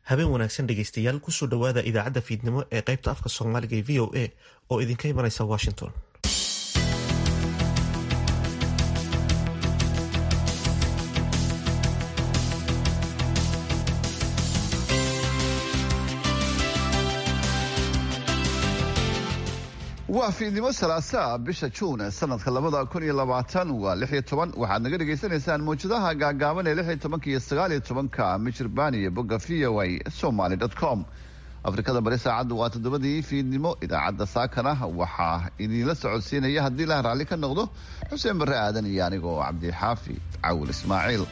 habeen wanaagsan dhegaystayaal kusoo dhowaada idaacadda fiidnimo ee qaybta afka soomaaliga ee v o a oo idinka imanaysa washington waa fiidnimo salaasaa bisha juun sanadka labada kun iyo labaatan waa lix iyo toban waxaad naga dhagaysanaysaan mawjadaha gaagaaban ee lix iyo tobanka iyo sagaal iyo tobanka michirbaan iyo bogga v o a somaly dot com afrikada bari saacaddu waa toddobadii fiidnimo idaacadda saakana waxaa idinla socodsiinaya haddii lah raalli ka noqdo xuseen barre aadan iyo anigoo cabdixaafi cawil ismaaciil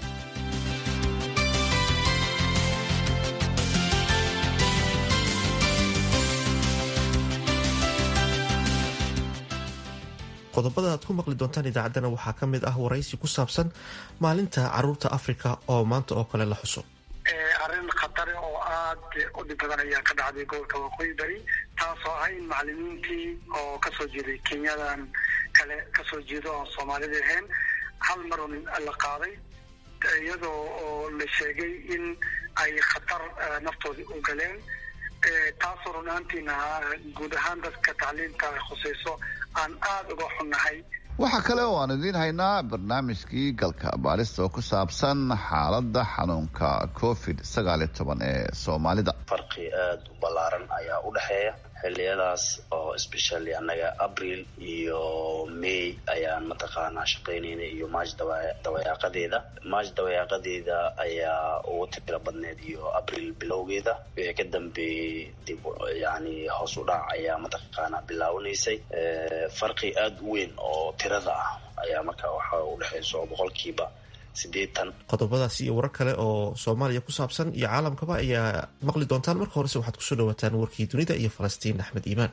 qodobada aad ku maqli doontaan idaacaddana waxaa ka mid ah waraysi ku saabsan maalinta caruurta africa oo maanta oo kale la xuso arrin khatare oo aad u dhib badan ayaa ka dhacday gobolka waqooyi bari taasoo ah in macalimiintii oo kasoo jeeday kenyadan kale kasoo jeedo oon soomaalida ahayn hal mar un la qaaday iyadoo oo la sheegay in ay khatar naftoodii u galeen taasoo runaantiina guud ahaan dadka tacliinta khusayso aan aada uga xunnahay waxaa kale oo aan idiin haynaa barnaamijkii galka baarista oo ku saabsan xaaladda xanuunka covid sagaal iyo toban ee soomaalida farqi aada u ballaaran ayaa u dhexeeya xiliyadaas oo especially annaga abril iyo may ayaan mataqaanaa shaqaynayna iyo maaj dawayaaqadeeda maaj dawayaaqadeeda ayaa ugu tiro badneed iyo abril bilowgeeda wixii ka dambeeyey dib yani hoos u dhac ayaa mataqaanaa bilaawanaysay farqi aada u weyn oo tirada ah ayaa marka waxa udhexaysa oo boqolkiiba qodobadaas iyo warar kale oo soomaaliya ku saabsan iyo caalamkaba ayaa maqli doontaan marka horese waxaad kusoo dhawaataan warkii dunida iyo falastiin axmed iimaan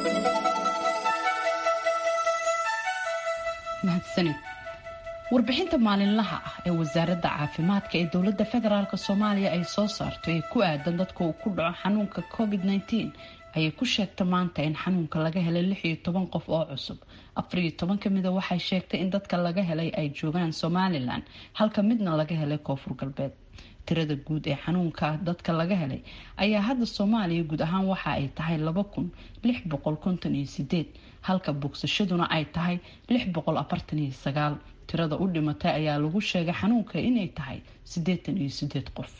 mahadsanid warbixinta maalinlaha ah ee wasaaradda caafimaadka ee dowladda federaalk soomaaliya ay soo saarto ee ku aadan dadka uu ku dhaco xanuunka covid -19 ayay ku sheegta maanta in xanuunka laga helay lix iyo toban qof oo cusub afar iyo toban kamida waxay sheegtay in dadka laga helay ay joogaan somalilan halka midna laga helay koonfur galbeed tirada guud ee xanuunka dadka laga helay ayaa hadda soomaaliya guud ahaan waxa ay tahay laba kun lix boqol konton iyo sideed halka bogsashaduna ay tahay lix boqol afartan iyo sagaal tirada u dhimatay ayaa lagu sheegay xanuunka inay tahay siddeetan iyo sideed qof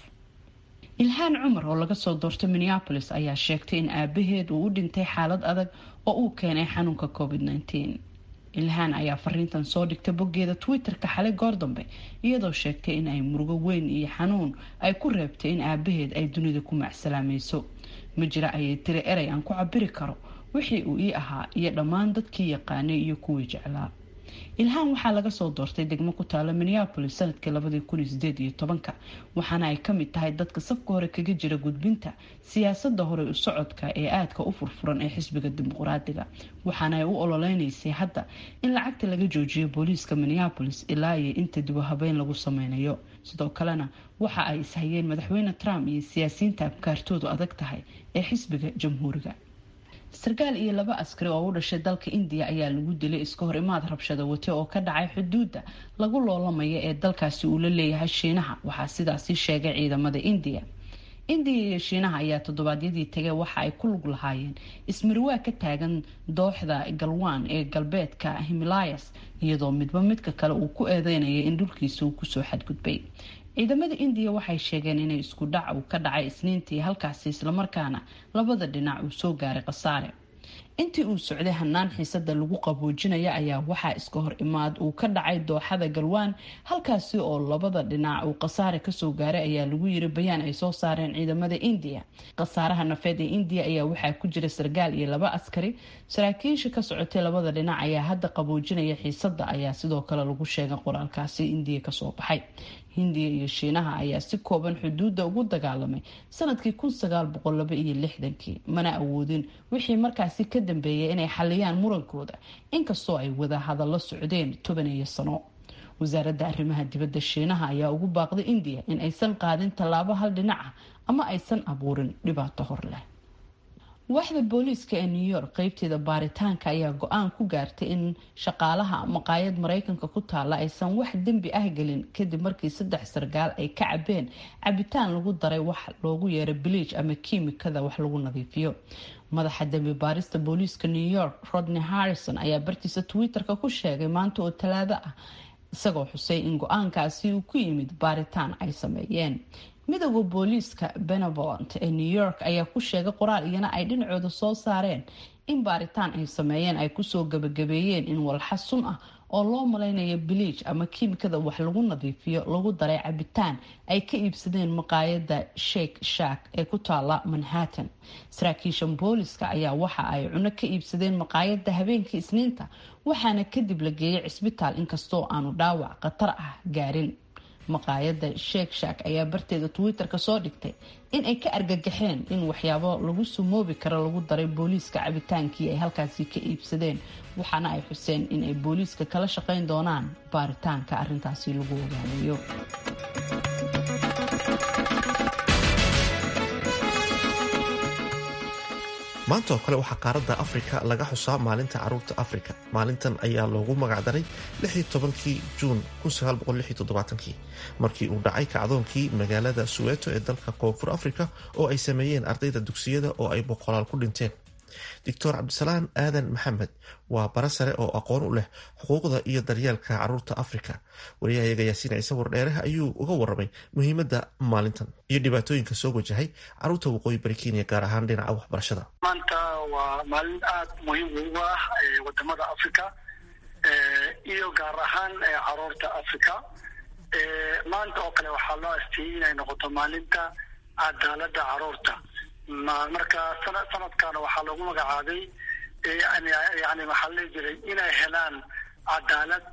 ilhaan cumar oo laga soo doortay minneapolis ayaa sheegtay in aabaheed uu u dhintay xaalad adag oo uu keenay xanuunka covid -19 ilhaan ayaa fariintan soo dhigtay boggeeda twitter-ka xalay goor dambe iyadoo sheegtay in ay murugo weyn iyo xanuun ay ku reebtay in aabaheed ay dunida ku macsalaamayso ma jira ayay tiri erey aan ku cabiri karo wixii uu ii ahaa iyo dhammaan dadkii yaqaanay iyo kuwii jeclaa ilhaan waxaa laga soo doortay degmo ku taala minneapolis sanadkii labadii kun iyo sideed iyo tobanka waxaana ay kamid tahay dadka safka hore kaga jira gudbinta siyaasada hore u socodka ee aadka u furfuran ee xisbiga dimuqraadiga waxaana ay u ololeynaysay hadda in lacagta laga joojiyo booliiska minneapolis ilaa iyo inta dibu habeyn lagu sameynayo sidoo kalena waxa ay ishayeen madaxweyne trump iyo siyaasiyiinta afkaartoodu adag tahay ee xisbiga jamhuuriga sarkaal iyo laba askari oo u dhashay dalka indiya ayaa lagu dilay iska hor imaad rabshada wate oo ka dhacay xuduudda lagu loolamaya ee dalkaasi uu la leeyahay shiinaha waxaa sidaasi sheegay ciidamada indiya indiya iyo shiinaha ayaa toddobaadyadii tagay waxa ay ku lug lahaayeen ismarwaa ka taagan dooxda galwaan ee galbeedka himilayas iyadoo midba midka kale uu ku eedeynaya in dhulkiisa uu kusoo xadgudbay ciidamada indiya waxay sheegeen inay isku dhac uu ka dhacay isniintii halkaasi islamarkaana labada dhinac uu soo gaaray khasaare intii uu socday hanaan xiisada lagu qaboojinaya ayaa waxaa iska hor imaad uu ka dhacay dooxada galwaan halkaasi oo labada dhinac uu khasaare kasoo gaaray ayaa lagu yiri bayaan ay soo saareen ciidamada indiya khasaaraha nafeed ee indiya ayaa waxaa ku jira sarkaal iyo laba askari saraakiisha ka socotay labada dhinac ayaa hadda qaboojinaya xiisada ayaa sidoo kale lagu sheegay qoraalkaasi indiya kasoo baxay hindiya iyo shiinaha ayaa si kooban xuduudda ugu dagaalamay sanadkii kun sagaal boqol laba iyo lixdankii mana awoodin wixii markaasi ka dambeeyay inay xaliyaan murankooda inkastoo ay wada hadallo socdeen toban iyo sano wasaaradda arrimaha dibadda shiinaha ayaa ugu baaqday indiya in aysan qaadin tallaabo hal dhinac ah ama aysan abuurin dhibaato hor leh waaxda booliiska ee new york qeybteeda baaritaanka ayaa go-aan ku gaartay in shaqaalaha maqaayad mareykanka ku taala aysan wax dembi ah gelin kadib markii saddex sargaal ay ka cabeen cabitaan lagu daray wax loogu yeero biliij ama kiimikada wax lagu nadiifiyo madaxa dembi baarista booliiska new york rodney harrison ayaa bartiisa twitter-ka ku sheegay maanta oo talaado ah isagoo xusay in go-aankaasi uu ku yimid baaritaan ay sameeyeen midooda booliiska benevolent ee new york ayaa ku sheegay qoraal iyana ay dhinacooda soo saareen in baaritaan ay sameeyeen ay kusoo gabagabeeyeen in walxa sun ah oo loo malaynayo biliij ama kiimikada wax lagu nadiifiyo lagu daray cabitaan ay ka iibsadeen maqaayada shake shack ee ku taala manhattan saraakiishan booliska ayaa waxa ay cuno ka iibsadeen maqaayada habeenkii isniinta waxaana kadib la geeyay cisbitaal inkastoo aanu dhaawac khatar ah gaarin maqaayada sheek shack ayaa barteeda twitter-ka soo dhigtay in ay ka argagaxeen in waxyaabo lagu sumoobi karo lagu daray booliiska cabitaankii ay halkaasi ka iibsadeen waxaana ay xuseen in ay booliiska kala shaqayn doonaan baaritaanka arintaasi lagu ogaanayo maanta oo kale waxaa qaaradda afrika laga xusaa maalinta caruurta afrika maalintan ayaa loogu magacdaray kii juun markii uu dhacay kacdoonkii magaalada suweeto ee dalka koonfur afrika oo ay sameeyeen ardayda dugsiyada oo ay boqolaal ku dhinteen doctor cabdisalaan aadan maxamed waa bara sare oo aqoon u leh xuquuqda iyo daryeelka caruurta afrika wariyahayaga yaasiin ciise wardheere ayuu uga waramay muhiimadda maalintan iyo dhibaatooyinka soo wajahay caruurta waqooyi bari kenya gaar ahaan dhinaca waxbarashada maanta waa maalin aada muhiim ugu ah wadamada africa iyo gaar ahaan caruurta africa maanta oo kale waxaa loo asteeyey inay noqoto maalinta cadaalada caruurta marka sana sanadkaana waxaa loogu magacaabay yani maxaa la dhihi jiray inay helaan cadaalad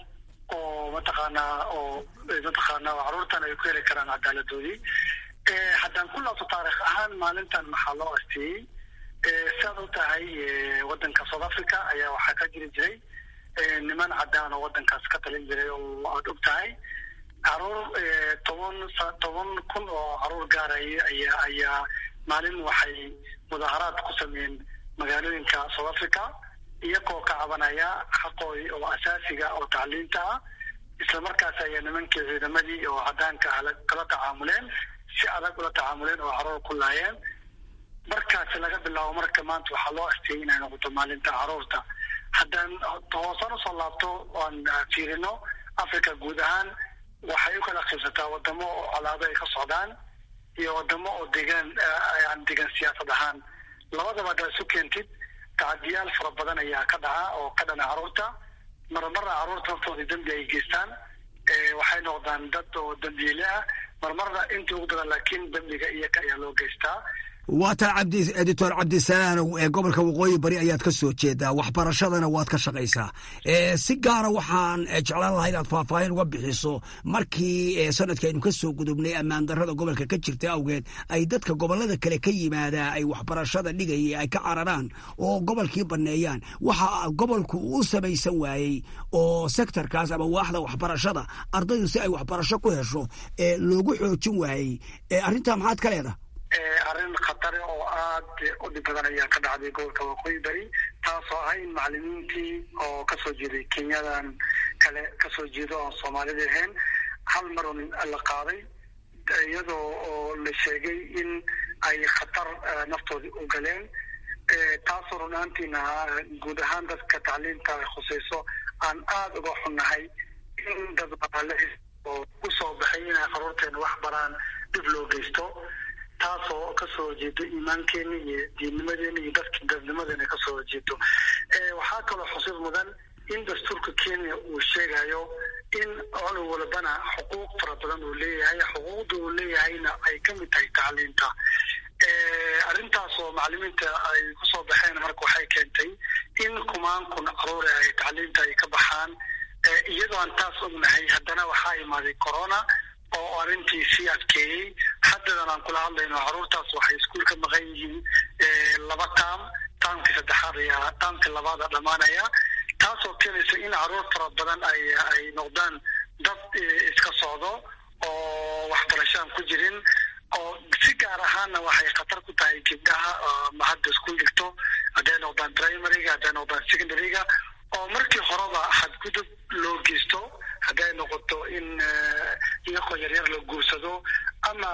oo mataqaanaa oo mataqaana caruurtan ay ku heli karaan cadaaladoodii haddaan ku laabto taarikh ahaan maalintan maxaa loo asteeyey siaad u tahay wadanka south africa ayaa waxaa ka jiri jiray niman cadaan oo wadankaas ka talin jiray oo aada og tahay caruur toban toban kun oo caruur gaaraya ayaa ayaa maalin waxay mudaaharaad ku sameeyeen magaalooyinka south africa iyagoo ka cabanaya xaqoodi oo asaasiga oo tacliinta ah isla markaas ayaa nimankii ciidamadii oo cadaanka ah kala tacaamuleen si adag ula tacaamuleen oo caruur ku laayeen markaasi laga bilaabo marka maanta waxaa loo asteeyay inay noqoto maalinta caruurta haddaan hoosaan usoo laabto oan fiirino africa guud ahaan waxay u kala qiibsataa wadamo oo colaado ay ka socdaan iyo wadamo oo degaan yani degan siyaasad ahaan labadaba haddaad isu keentid tacadiyaal fara badan ayaa ka dhaca oo ka dhana caruurta marmarna caruurta naftooda dembi ay geystaan waxay noqdaan dad oo dembiile ah marmarna intii ugu badan laakiin dembiga iyaga ayaa loo geystaa waa taa cabdi doctor cabdisalaanow ee gobolka waqooyi bari ayaad ka soo jeedaa waxbarashadana waad ka shaqaysaa si gaara waxaan jeclaan lahaa inaad faahfaahin uga bixiso markii sanadkii aynu ka soo gudubnay ammaan darrada gobolka ka jirta awgeed ay dadka gobolada kale ka yimaadaa ay waxbarashada dhigaya ay ka cararaan oo gobolkii banneeyaan waxa gobolku u samaysan waayey oo sektorkaas ama waaxda waxbarashada ardaydu si ay waxbarasho ku hesho loogu xoojin waayey arrintaa maxaad ka leedaha arrin khatare oo aada u dhib badan ayaa ka dhacday gobolka waqooyi bari taasoo ah in macalimiintii oo kasoo jeeday kenyadan kale kasoo jeedo oon soomaalida ahayn hal mar un la qaaday iyadoo oo la sheegay in ay khatar naftoodii u galeen taasoo run ahaantiina guud ahaan dadka tacliinta khuseyso aan aada uga xunnahay in dad baale oo usoo baxay inay qaruurteena wax baraan dhib loo geysto taasoo kasoo horjeedo iimaankeena iyo diinnimadeena iyo dadka dadnimadeena kasoo horjeedo waxaa kaloo xusuus mudan in dastuurka kenya uu sheegayo in cunug walbana xuquuq fara badan uu leeyahay xuquuqda uu leeyahayna ay kamid tahay tacliinta arrintaasoo macalimiinta ay kusoo baxeen marka waxay keentay in kumaan kun caruure ay tacliinta ay ka baxaan iyadoo aan taas ognahay haddana waxaa imaaday corona oo arrintii sii adkeeyey haddadan aan kula hadlayno caruurtaas waxay iskuul ka maqan yihiin laba taam taamkii saddexaad ayaa taamkii labaada dhammaanaya taasoo keenaysa in caruur fara badan ay ay noqdaan dad iska socdo oo waxbarashaan ku jirin oo si gaar ahaanna waxay khatar ku tahay gabdhaha ma hadda iskuul dhigto hadday noqdaan primaryga hadday noqdaan secondaryga oo markii horeba xadgudub loo geysto hadday noqoto in iyakoo yaryar la guursado ama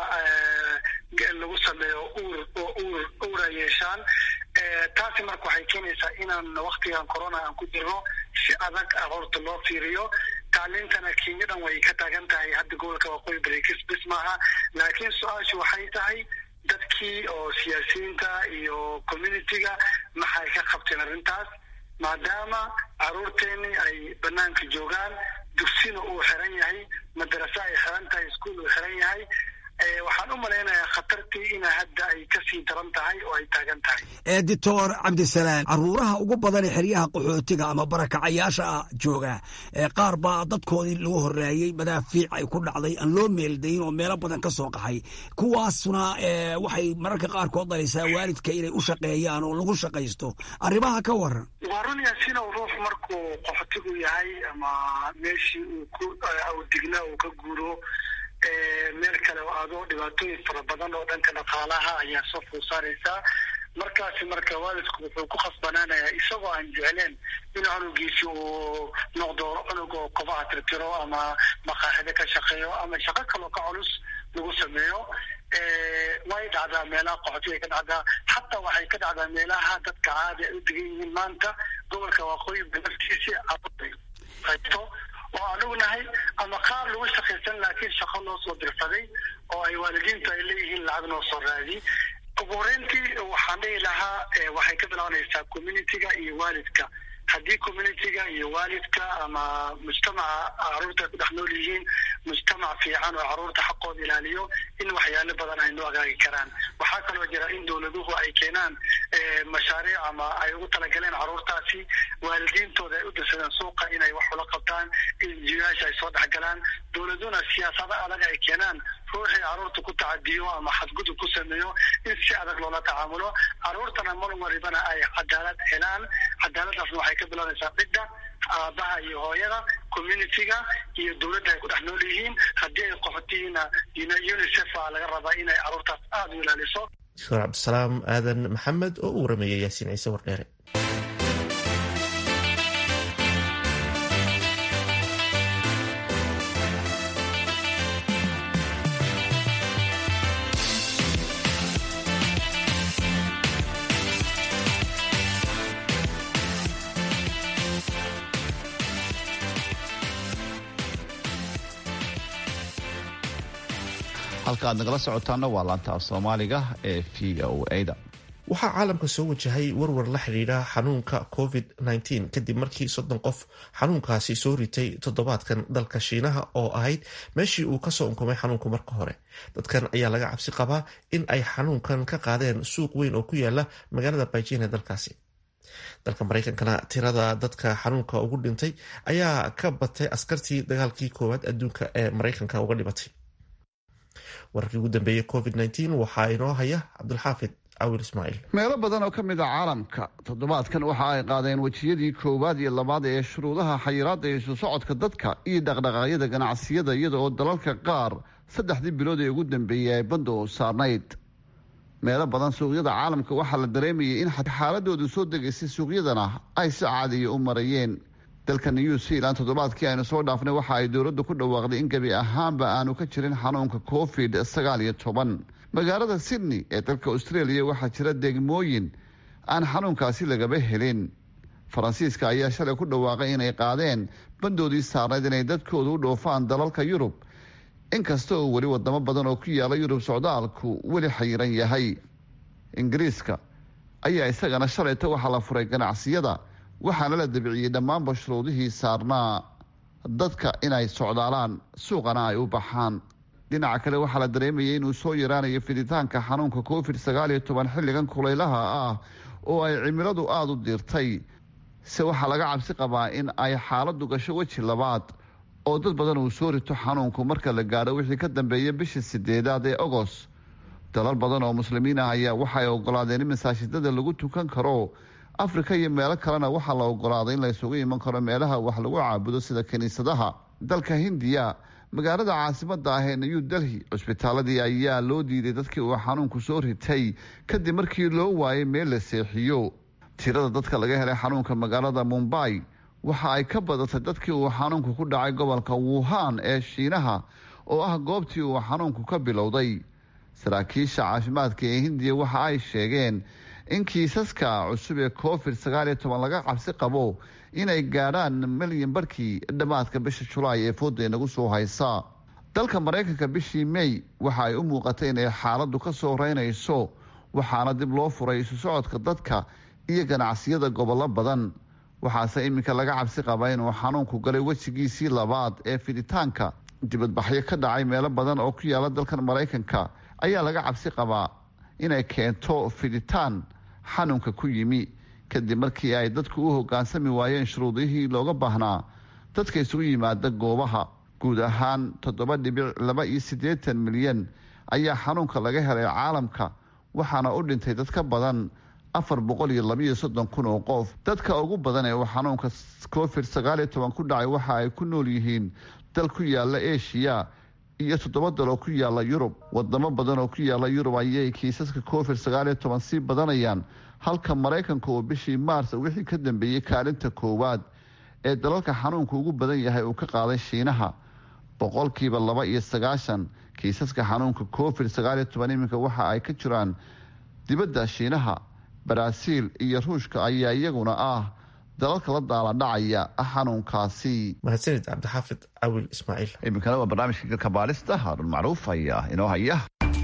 lagu sameeyo uur oo uur uura yeeshaan taasi marka waxay keenaysaa inaan waktigan corona aan ku jirno si adag horta loo fiiriyo tacliintana kenya dhan way ka taagan tahay hadda gobolka waqooyi barekis bis maaha laakiin su-aashu waxay tahay dadkii oo siyaasiyiinta iyo communitiga maxay ka qabteen arrintaas maadaama caruurteeni ay banaanka joogaan dugsina uu xiran yahay madarase ay xiran tahay iskuol uu xiran yahay waxaan u malaynayaa khatartii ina hadda ay kasii daran tahay oo ay taagan tahay doctor cabdisalaan caruuraha ugu badan ee xeryaha qaxootiga ama barakacayaasha jooga qaar baa dadkoodii lagu horeeyey madaafiic ay ku dhacday aan loo meeldayin oo meelo badan ka soo qaxay kuwaasna waxay mararka qaarkood dhalaysaa waalidka inay u shaqeeyaan oo lagu shaqaysto arrimaha ka waran waa run yaasiin oo ruux markuu qaxootigu yahay ama meeshii uu ku awdigna uu ka guuro meel kale oo aado dhibaatooyin fara badan oo dhanka dhaqaalaha ayaa soo food saaraysaa markaasi marka waalidku wuxuu ku khasbanaanayaa isagoo aan jecleen in cunugiisi uu noqdo cunug oo kobaha tirtiro ama maqaaxido ka shaqeeyo ama shaqo kaloo ka culus lagu sameeyo way dhacdaa meelaha qaxootiga ka dhacdaa xataa waxay ka dhacdaa meelaha dadka caadi ay u degan yihiin maanta gobolka waqooyi naftiisi qaybto oo aan ognahay ama qaar lagu shaqaysan laakiin shaqo loo soo dirsaday oo ay waalidiintu ay leeyihiin lacag noo soo raadi ugu horeyntii waxaan dhihi lahaa waxay ka bilaabanaysaa communitiga iyo waalidka haddii communitiga iyo waalidka ama mujtamaca caruurta ay ku dhex nool yihiin mujtamac fiican oo caruurta xaqooda ilaaliyo in waxyaalo badan ay noo agaagi karaan waxaa kaloo jira in dowladuhu ay keenaan mashaariic ama ay ugu talagaleen caruurtaasi waalidiintooda ay u dirsadeen suuqa inay wax ula qabtaan injiyaasha ay soo dhexgalaan dowladuna siyaasado adag ay keenaan ruuxii caruurta ku tacadiyo ama xadgudub ku sameeyo in si adag loola tacaamulo caruurtana mar maribana ay cadaalad helaan cadaaladdaasna waxay ka bilaabaysaa cidda aabaha iyo hooyada communitiga iyo dowladda ay ku dhex nool yihiin haddii ay qaxotihiina unicef a laga rabaa inay caruurtaas aada u ilaaliso doctor cabdisalaam aadan maxamed oo u warameeyay yaasiin ciise wardheere halka aad nagala socotaana waa laanta af soomaaliga ee v o a-da waxaa caalamka soo wajahay warwar la xidhiidha xanuunka covid -19 kadib markii soddon qof xanuunkaasi soo ritay toddobaadkan dalka shiinaha oo ahayd meeshii uu kasoo unkumay xanuunku marka hore dadkan ayaa laga cabsi qabaa in ay xanuunkan ka qaadeen suuq weyn oo ku yaala magaalada baijin ee dalkaasi dalka mareykankana tirada dadka xanuunka ugu dhintay ayaa ka batay askartii dagaalkii koowaad adduunka ee mareykanka uga dhimatay wararkii ugu dambeeyey covid -19 waxaa inoo haya cabdulxaafid cawil ismaaciil meelo badan oo ka mid a caalamka toddobaadkan waxa ay qaadeen wejiyadii koowaad iyo labaad ee shuruudaha xayiraadda isu socodka dadka iyo dhaqdhaqaaqyada ganacsiyada iyada oo dalalka qaar saddexdii bilood ee ugu dambeeyey ay banda u saarnayd meelo badan suuqyada caalamka waxaa la dareemayay in xaaladoodu soo degaysay suuqyadana ay si caadiya u marayeen dalka new zealand toddobaadkii aynu soo dhaafnay waxa ay dowladdu ku dhawaaqday in gebi ahaanba aanu ka jirin xanuunka covid sagaal iyo toban magaalada sydney ee dalka australia waxaa jira degmooyin aan xanuunkaasi lagaba helin faransiiska ayaa shalay ku dhawaaqay inay qaadeen bandoodii saarnayd inay dadkoodu u dhoofaan dalalka yurub inkasta oo weli wadamo badan oo ku yaala yurub socdaalku weli xayiran yahay ingiriiska ayaa isagana shalayta waxaa la furay ganacsiyada waxaana la dabiciyey dhammaanba shuruudihii saarnaa dadka inay socdaalaan suuqana ay u baxaan dhinaca kale waxaa la dareemayay inuu soo yaraanayo fiditaanka xanuunka covid sagaal iyo toban xilligan kulaylaha ah oo ay cimiladu aada u diirtay se waxaa laga cabsi qabaa in ay xaaladdu gasho weji labaad oo dad badan uu soo rito xanuunku marka la gaadho wixii ka dambeeya bishii sideedaad ee ogos dalal badan oo muslimiin ah ayaa waxay ogolaadeen in masaajidada lagu tukan karo afrika iyo meelo kalena waxaa la ogolaaday in la isugu iman karo meelaha wax lagu caabudo sida kiniisadaha dalka hindiya magaalada caasimada ah ee new delhi cusbitaaladii ayaa loo diiday dadkii uu xanuunku soo ritay kadib markii loo waayay meel la seexiyo tirada dadka laga helay xanuunka magaalada mumbai waxa ay ka badatay dadkii uu xanuunku ku dhacay gobolka wuhan ee shiinaha oo ah goobtii uu xanuunku ka bilowday saraakiisha caafimaadka ee hindiya waxa ay sheegeen in kiisaska cusub ee covid sagaaliyo toban laga cabsi qabo inay gaadhaan milyan barkii dhammaadka bisha julaay ee fooda inagu soo haysa dalka maraykanka bishii mey waxa ay u muuqatay inay xaaladdu ka soo reynayso waxaana dib loo furay isu socodka dadka iyo ganacsiyada gobollo badan waxaase iminka laga cabsi qaba inuu xanuunku galay wejigiisii labaad ee fiditaanka dibadbaxyo ka dhacay meelo badan oo ku yaala dalkan maraykanka ayaa laga cabsi qabaa inay keento fiditaan xanuunka ku yimi kadib markii ay dadku u hogaansami waayeen shuruudihii looga baahnaa dadka isugu yimaada goobaha guud ahaan toddoba dhibic laba iyo siddeetan milyan ayaa xanuunka laga helay caalamka waxaana u dhintay dad ka badan afar boqol iyo labaiyo soddon kun oo qof dadka ugu badan ee uu xanuunka covid sagaaliyo toban ku dhacay waxa ay ku nool yihiin dal ku yaala eshiya iyo toddoba dal oo ku yaala yurub wadamo badan oo ku yaala yurub ayay kiisaska covid sagaaliyo toban sii badanayaan halka maraykanka uu bishii maars wixii ka dambeeyey kaalinta koowaad ee dalalka xanuunku ugu badan yahay uu ka qaaday shiinaha boqolkiiba laba iyo sagaashan kiisaska xanuunka covid sagaaliyo toban iminka waxa ay ka jiraan dibadda shiinaha baraaziil iyo ruushka ayaa iyaguna ah dalalka la daaladhacaya xanuunkaasi mahadsanid cabdixaafid cawil ismaaciil iminkana waa barnaamijka galka baarista haarun macruuf ayaa inoo haya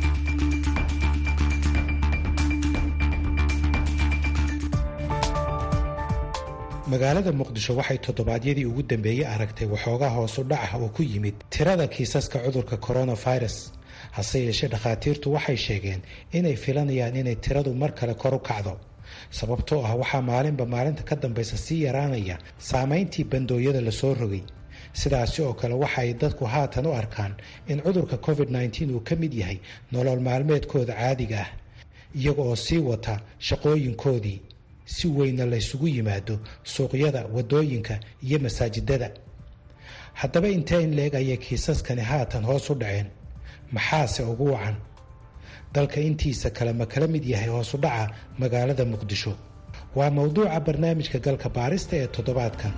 magaalada muqdisho waxay toddobaadyadii ugu dambeeyey aragtay waxoogaa hoosu dhaca oo ku yimid tirada kiisaska cudurka coronavirus hase yeeshee dhakhaatiirtu waxay sheegeen inay filanayaan inay tiradu mar kale kor u kacdo sababtoo ah waxaa maalinba maalinta ka dambaysa sii yaraanaya saameyntii bandooyada lasoo rogay sidaasi oo kale waxa ay dadku haatan u arkaan in cudurka covid-19 uu ka mid yahay nolol maalmeedkooda caadiga ah iyaga oo sii wata shaqooyinkoodii si weyna laysugu yimaado suuqyada wadooyinka iyo masaajidada haddaba intee in leeg ayay kiisaskani haatan hoos u dhaceen maxaase ugu wacan dalka intiisa kale ma kala mid yahay hoosu dhaca magaalada muqdisho waa mowduuca barnaamijka galka baarista ee toddobaadkan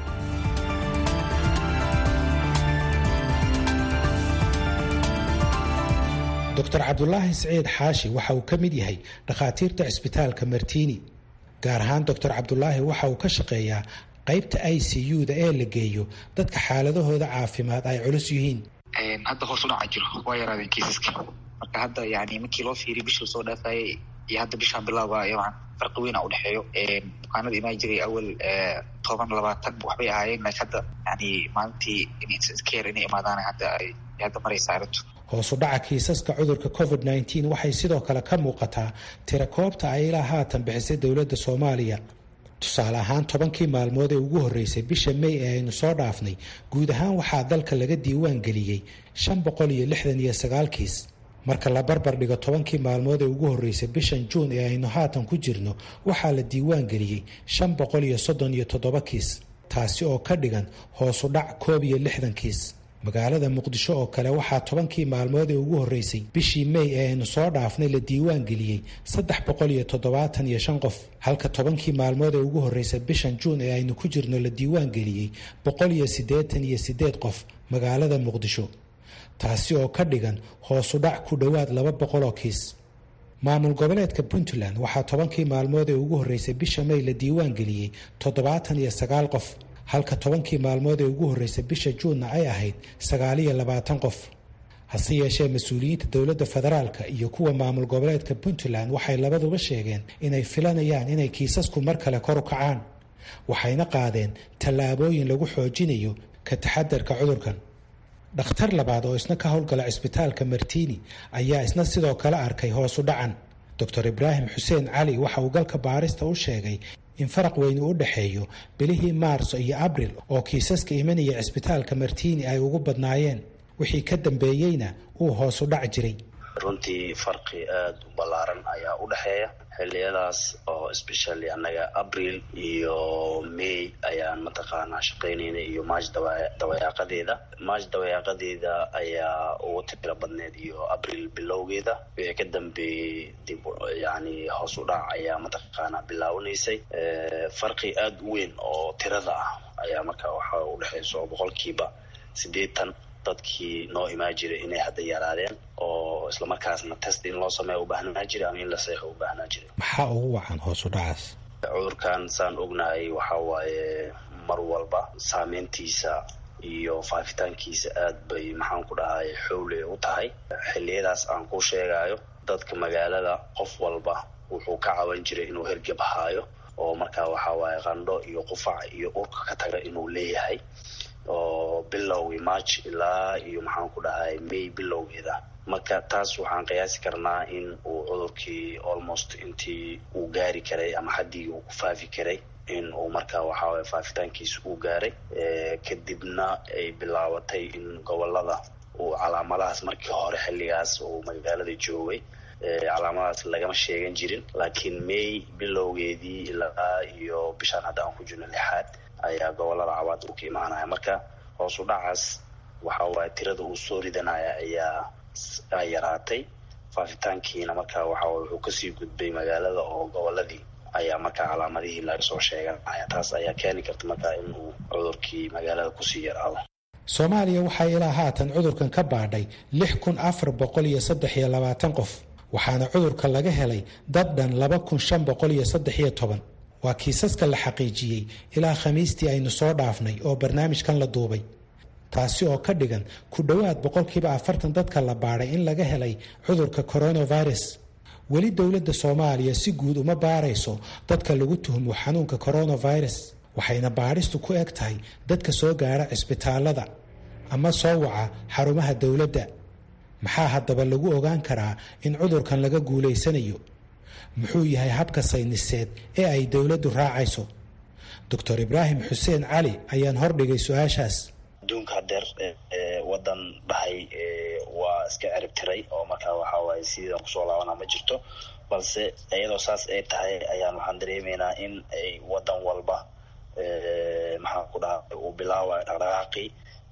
doctor cabdulaahi siciid xaashi waxa uu ka mid yahay dhakhaatiirta cisbitaalka martiini gaar ahaan doctor cabdulaahi waxa uu ka shaqeeyaa qaybta i c u-da ee la geeyo dadka xaaladahooda caafimaad ay culus yihiin hadda hoos u dhaca jiro waa yaraadeen kiisaska marka hadda yani markii loo fiiriy bishii soo dhaafayay iyo hadda bishaan bilaaba yaban farqi weyn a udhexeeyo bukaanada imaan jiray awal toban labaatan waxbay ahaayeen laakiin hadda yani maalintii care inay imaadaan hadda ay hadda maraysa arrintu hoosu dhaca kiisaska cudurka covid nneteen waxay sidoo kale ka muuqataa tira koobta ay ilaa haatan bixisay dowladda soomaaliya tusaale ahaan tobankii maalmood ee ugu horreysay bisha may ee aynu soo dhaafnay guud ahaan waxaa dalka laga diiwaan geliyey shan boqol iyo lixdan iyo sagaal kiis marka la barbar dhigo tobankii maalmood ee ugu horreysay bishan juun ee aynu haatan ku jirno waxaa la diiwaan geliyey shan boqol iyo soddon iyo toddoba kiis taasi oo ka dhigan hoosu dhac koob iyo lixdan kiis magaalada muqdisho oo kale waxaa tobankii maalmood ee ugu horreysay bishii may ee aynu soo dhaafnay la diiwaan geliyey saddex boqol iyo toddobaatan iyo shan qof halka tobankii maalmood ee ugu horreysay bishan juun ee aynu ku jirno la diiwaan geliyey boqol iyo siddeetan iyo siddeed qof magaalada muqdisho taasi oo ka dhigan hoosu dhac ku dhowaad laba boqol oo kiis maamul goboleedka puntland waxaa tobankii maalmood ee ugu horreysay bisha may la diiwaan geliyey toddobaatan iyo sagaal qof halka tobankii maalmood ee ugu horreysay bisha juunna ay ahayd sagaaliyo labaatan qof hase yeeshee mas-uuliyiinta dowladda federaalka iyo kuwa maamul goboleedka puntland waxay labaduba sheegeen inay filanayaan inay kiisasku mar kale kor u kacaan waxayna qaadeen tallaabooyin lagu xoojinayo ka taxadarka cudurkan dhakhtar labaad oo isna ka howlgala cisbitaalka martiini ayaa isna sidoo kale arkay hoosu dhacan doctor ibraahim xuseen cali waxa uu galka baarista u sheegay in faraq weyni u dhexeeyo bilihii maarso iyo abril oo kiisaska imanaya cisbitaalka martiini ay ugu badnaayeen wixii ka dambeeyeyna uu hoosu dhac jiray runtii farqi aada u ballaaran ayaa u dhexeeya xilliyadaas oo especially annaga abril iyo may ayaan mataqaanaa shaqaynayna iyo march dawayaaqadeeda march dawayaaqadeeda ayaa ugu tiro badneed iyo abril bilowgeeda wixii ka dambeeyey dib yani hoos u dhac ayaa mataqaanaa bilaawanaysay farqi aada u weyn oo tirada ah ayaa markaa waxaa u dhexaysa oo boqolkiiba siddeetan dadkii noo imaan jiray inay hadda yaraadeen oo islamarkaasna test in loo sameeya u baahnaa jiray ama in la seexo u baahnaa jiray maxaa ugu wacan hoos u dhacaas cudurkan saan ognahay waxa waaye mar walba saameyntiisa iyo faafitaankiisa aad bay maxaan ku dhahay xowle u tahay xilliyadaas aan ku sheegayo dadka magaalada qof walba wuxuu ka caban jiray inuu hergeb haayo oo markaa waxa waaye qandho iyo qufac iyo urka ka taga inuu leeyahay oo bilowgii march ilaa iyo maxaan ku dhahay may bilowgeeda marka taas waxaan qiyaasi karnaa in uu cudurkii almost intii uu gaari karay ama xaddii uu ku faafi karay in uu markaa waxaaway faafitaankiisa uu gaaray kadibna ay bilaabatay in gobolada uu calaamadahaas markii hore xilligaas uu magaalada joogay calaamadahaas lagama sheegan jirin laakiin may bilowgeedii ilaa iyo bishaan hadda aan ku jirno lixaad ayaa gobolada cabaad uu ka imaanaya marka hoos u dhacaas waxa waaye tirada uu soo ridanaya ayaa yaraatay faafitaankiina markaa waxa wuxuu kasii gudbay magaalada oo goboladii ayaa markaa calaamadihii laga soo sheeganaya taas ayaa keeni karta markaa in uu cudurkii magaalada kusii yaraado soomaaliya waxaa ilaa haatan cudurkan ka baadhay lix kun afar boqol iyo saddex iyo labaatan qof waxaana cudurka laga helay dad dhan laba kun shan boqol iyo saddex iyo toban waa kiisaska la xaqiijiyey ilaa khamiistii aynu soo dhaafnay oo barnaamijkan la duubay taasi oo ka dhigan ku dhowaad boqolkiiba afartan dadka la baadhay in laga helay cudurka coronavirus weli dowladda soomaaliya si guud uma baarayso dadka lagu tuhmo xanuunka coronavirus waxayna baadhistu ku eg tahay dadka soo gaara cisbitaalada ama soo waca xarumaha dowladda maxaa haddaba lagu ogaan karaa in cudurkan laga guulaysanayo muxuu yahay habka sayniseed ee ay dowladdu raacayso doctor ibraahim xuseen cali ayaan hordhigay su-aashaas adduunka hadeer wadan dhahay waa iska cerib tiray oo markaa waxaa waaye sidaan kusoo laabanaa ma jirto balse iyadoo saas ay tahay ayaan waxaan dareemaynaa in ay wadan walba maxaan ku dhaha uu bilaabayo dhaqdhaqaaqii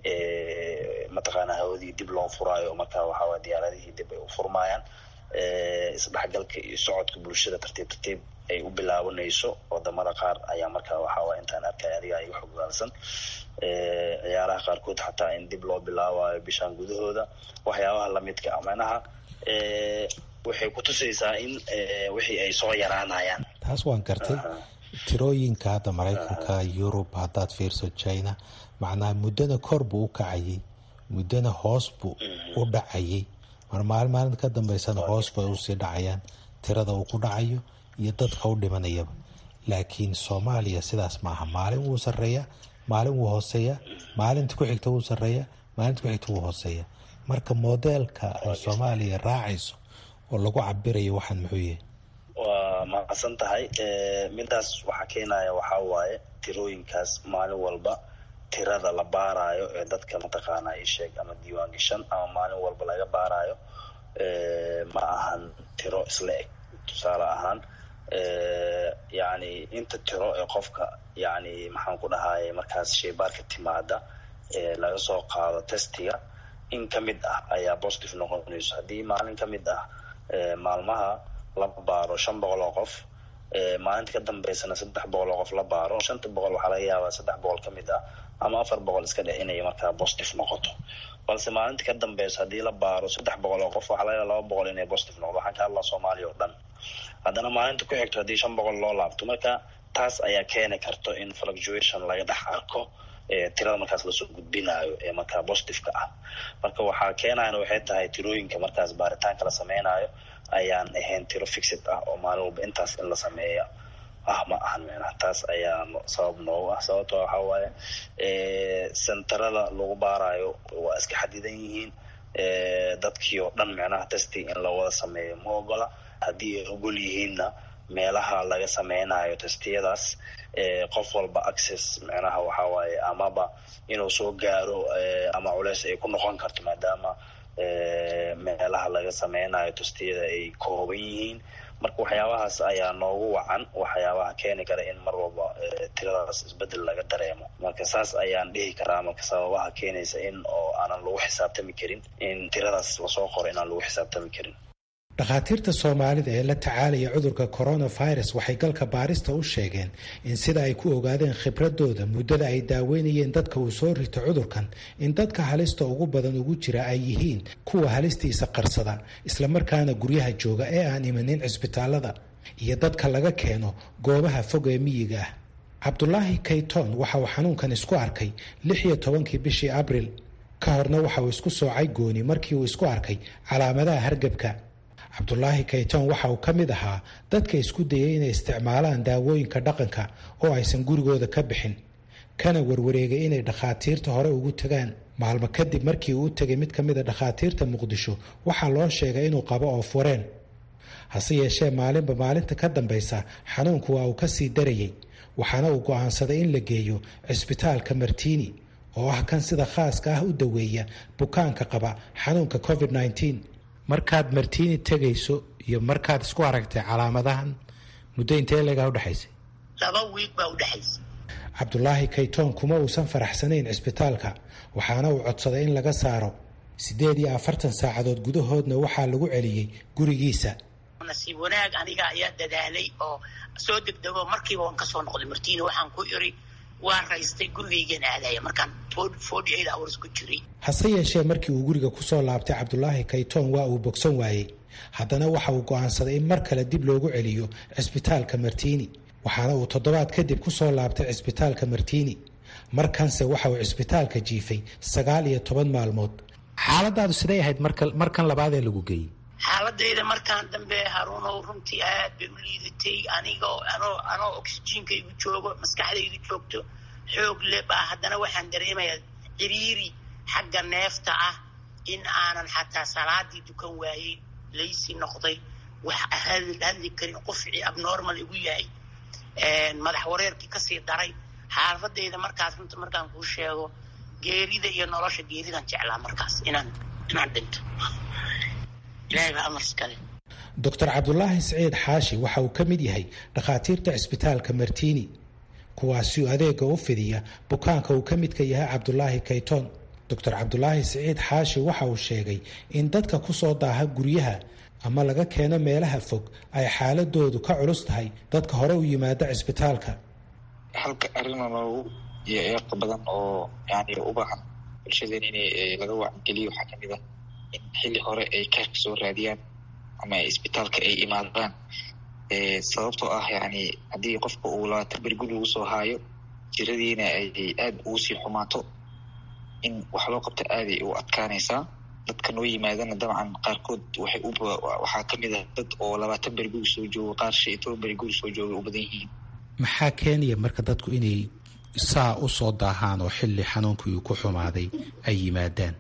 mataqaana hawadii dib loo furaayo markaa waxaaway diyaaradihii dib ay u furmaayaan isdhexgalka iyo socodka bulshada tartiib tartiib ay u bilaabanayso wadamada qaar ayaa markaa waxaaway intaan arkay adiga ay xogaalsan ciyaaraha qaarkood xataa in dib loo bilaabayo bishaan gudahooda waxyaabaha lamidka amanaha waxay kutusaysaa in wixii ay soo yaraanayaan taas waan gartay tirooyinka hadda maraykanka yurub haddaad fiirso china macnaha muddana kor buu u kacayay muddana hoos buu u dhacayay mar maalin maalinta ka dambeysana hoos bay usii dhacayaan tirada uu ku dhacayo iyo dadka u dhimanayaba laakiin soomaaliya sidaas maaha maalin wuu sareeya maalin wuu hooseeya maalinta ku xigta wuu sareeya maalinta ku xigta wuu hooseeya marka modeelka ay soomaaliya raacayso oo lagu cabirayo waxaan muxuu yahay waa mahadsan tahay midaas waxaa keenaya waxaa waaye tirooyinkaas maalin walba tirada la baarayo ee dadka mataqaana isheeg ama diiwaan gashan ama maalin walba laga baarayo ma ahan tiro isla eg tusaale ahaan yani inta tiro ee qofka yani maxaan ku dhahaye markaas sheybaarka timaada ee laga soo qaado testiga in ka mid ah ayaa positive noqonayso haddii maalin ka mid ah maalmaha la baaro shan boqol oo qof maalinta ka dambeysana saddex boqol oo qof la baaro shanta boqol waxaa laga yaabaa saddex boqol ka mid ah ama afar boqol iska dhe inay markaa positive noqoto balse maalinta ka dambeysa haddii la baaro saddex boqol oo qof waxaa laga yaaba laba boqol inay positive noqdo waxaan ka hadlaa soomaaliya oo dhan haddana maalinta ku xigto haddii shan boqol loo laabto marka taas ayaa keeni karto in fluctuation laga dhex arko tirada markaas lasoo gudbinayo ee markaa positiveka ah marka waxaa keenayana waxay tahay tirooyinka markaas baaritaanka la sameynayo ayaan ahayn tiro fixid ah oo maalin walba intaas in la sameeya ah ma ahan meenaha taas ayaa sabab noogu ah sababto waxaa waaye sentarada lagu baarayo waa iska xadidan yihiin dadkii oo dhan micnaha testing in lawada sameeyo ma ogola haddii ay ogol yihiinna meelaha laga sameynayo testiyadaas qof walba access micnaha waxaa waaye amaba inuu soo gaaro ama culeys ay ku noqon karto maadaama meelaha laga sameynayo tustiyada ay kooban yihiin marka waxyaabahaas ayaa noogu wacan waxyaabaha keeni kara in mar walba tiradaas isbedel laga dareemo marka saas ayaan dhihi karaa marka sababaha keenaysa in oo aanan lagu xisaabtami karin in tiradaas lasoo qoro inaan lagu xisaabtami karin dhakhaatiirta soomaalida ee la tacaalaya cudurka coronavirus waxay galka baarista u sheegeen in sida ay ku ogaadeen khibradooda muddada ay daaweynayeen dadka uu soo rito cudurkan in dadka halista ugu badan ugu jira ay yihiin kuwa halistiisa qarsada islamarkaana guryaha jooga ee aan imanin cisbitaalada iyo dadka laga keeno goobaha fog ee miyiga ah cabdulaahi kayton waxa uu xanuunkan isku arkay lix iyo tobankii bishii abril ka horna waxa uu isku soocay gooni markii uu isku arkay calaamadaha hargebka cabdulaahi kayton waxa uu ka mid ahaa dadka isku dayay inay isticmaalaan daawooyinka dhaqanka oo aysan gurigooda ka bixin kana warwareegay inay dhakhaatiirta hore ugu tagaan maalmo kadib markii uu u tegay mid ka mida dhakhaatiirta muqdisho waxaa loo sheegay inuu qabo oofwareen hase yeeshee maalinba maalinta ka dambaysa xanuunku waa uu kasii darayay waxaana uu go'aansaday in la geeyo cisbitaalka martiini oo ah kan sida khaaska ah u daweeya bukaanka qaba xanuunka covid -19 markaad martiini tegayso iyo markaad isku aragtay calaamadahan muddo intee leegaa udhexaysay laba wiig baa udhexaysay cabdulaahi kaytoon kuma uusan faraxsanayn cisbitaalka waxaana uu codsaday in laga saaro siddeed iyo afartan saacadood gudahoodna waxaa lagu celiyey gurigiisa nasiib wanaag aniga ayaa dadaalay oo soo degdego markiiba waan kasoo noqday martiini waxaan ku iri waa raystay gurigaygan aadaya markaan forty eight hours ku jiray hase yeeshee markii uu guriga kusoo laabtay cabdulaahi kaytoon waa uu bogsan waayey haddana waxa uu go'aansaday in mar kale dib loogu celiyo cisbitaalka martiini waxaana uu toddobaad kadib kusoo laabtay cisbitaalka martiini markanse waxa uu cisbitaalka jiifay sagaal iyo toban maalmood xaaladaadu siday ahayd markan labaadee lagu geeyey xaaladayda markaan dambe haruunow runtii aad bay u liidatay anigoo anoo anoo oxyjiinka igu joogo maskaxdaydu joogto xoog le baa haddana waxaan dareemayaa ciriiri xagga neefta ah in aanan xataa salaadii dukan waayey laysi noqday wax hadli karin qofcii abnormal igu yahay madax wareerkii kasii daray xaaladayda markaas runta markaan kuu sheego geerida iyo nolosha geeridan jeclaa markaas inaan inaan dhinto doctor cabdulaahi siciid xaashi waxa uu ka mid yahay dhakhaatiirta cisbitaalka martiini kuwaasi adeega u fidiya bukaanka uu ka midka yahay cabdulaahi kayton doctor cabdulaahi siciid xaashi waxa uu sheegay in dadka kusoo daaha guryaha ama laga keeno meelaha fog ay xaaladoodu ka culus tahay dadka hore u yimaada cisbitaalka halka arrin noogu iyo eeqa badan oo yani u baahan bulshadeen in laga wacangeliyo waxaa kamid ah in xilli hore ay kaarka soo raadiyaan ama isbitaalka ay imaadaan sababtoo ah yani haddii qofka uu labaatan beri guri lagu soo haayo jiradiina ay aada ugu sii xumaato in wax loo qabto aaday u adkaanaysaa dadka noo yimaadana dabcan qaarkood waxay u waxaa kamid ah dad oo labaatan beri guri soo joogo qaar shan iyo toban beri guri soo jooga u badan yihiin maxaa keenaya marka dadku inay saa u soo daahaan oo xilli xanuunkii uu ku xumaaday ay yimaadaan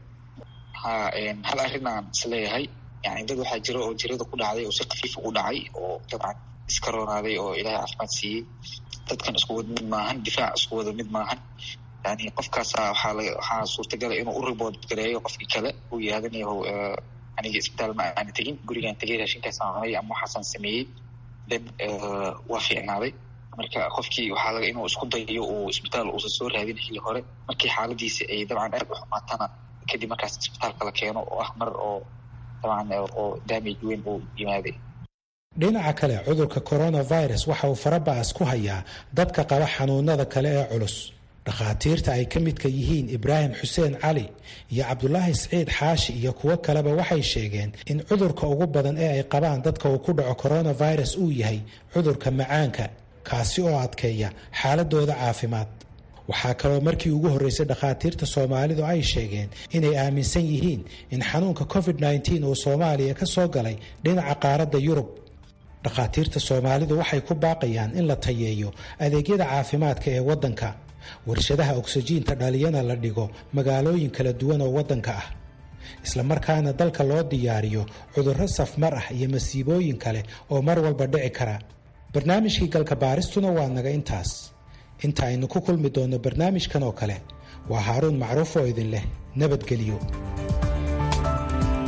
ha hal arrin aan isleeyahay yani dad waxaa jira oo jirada ku dhacday oo si kafiifa u dhacay oo dabcan iska roonaaday oo ilaahay caafimaad siiyey dadkan isku wada mid maahan difaac isku wada mid maahan yani qofkaasa waxaa laga waxaa suurtagala inuu u ribood gareeyo qofkii kale uu yihaahdanayaho aniga isbitaal ma aana tegin gurigaan tegay raashinkaasaan cunay ama waxaasaan sameeyey then waa fiicnaaday marka qofkii waxaa laga inuu isku dayo uu isbitaal uusan soo raadin xilli hore markii xaaladiisa ay dabcan aad u xumaatana kadib markaas isbitaalka la keeno oo ah mar oo dabcan oo damage weyn uu yimaaday dhinaca kale cudurka coronavirus waxa uu faraba'as ku hayaa dadka qaba xanuunada kale ee culus dhakhaatiirta ay ka midka yihiin ibraahim xuseen cali iyo cabdulaahi siciid xaashi iyo kuwo kaleba waxay sheegeen in cudurka ugu badan ee ay qabaan dadka uu ku dhaco coronavirus uu yahay cudurka macaanka kaasi oo adkeeya xaaladooda caafimaad waxaa kaloo markii ugu horreysay dhakhaatiirta soomaalidu ay sheegeen inay aaminsan yihiin in xanuunka covid -19 uu soomaaliya ka soo galay dhinaca qaaradda yurub dhakhaatiirta soomaalidu waxay ku baaqayaan in la tayeeyo adeegyada caafimaadka ee waddanka warshadaha ogsajiinta dhaliyana la dhigo magaalooyin kala duwan oo waddanka ah islamarkaana dalka loo diyaariyo cudurro safmar ah iyo masiibooyin kale oo mar walba dhici kara barnaamijkii galka baaristuna waa naga intaas inta aynu ku kulmi doonno barnaamijkan oo kale waa haaruun macruuf oo idin leh nabadgelyo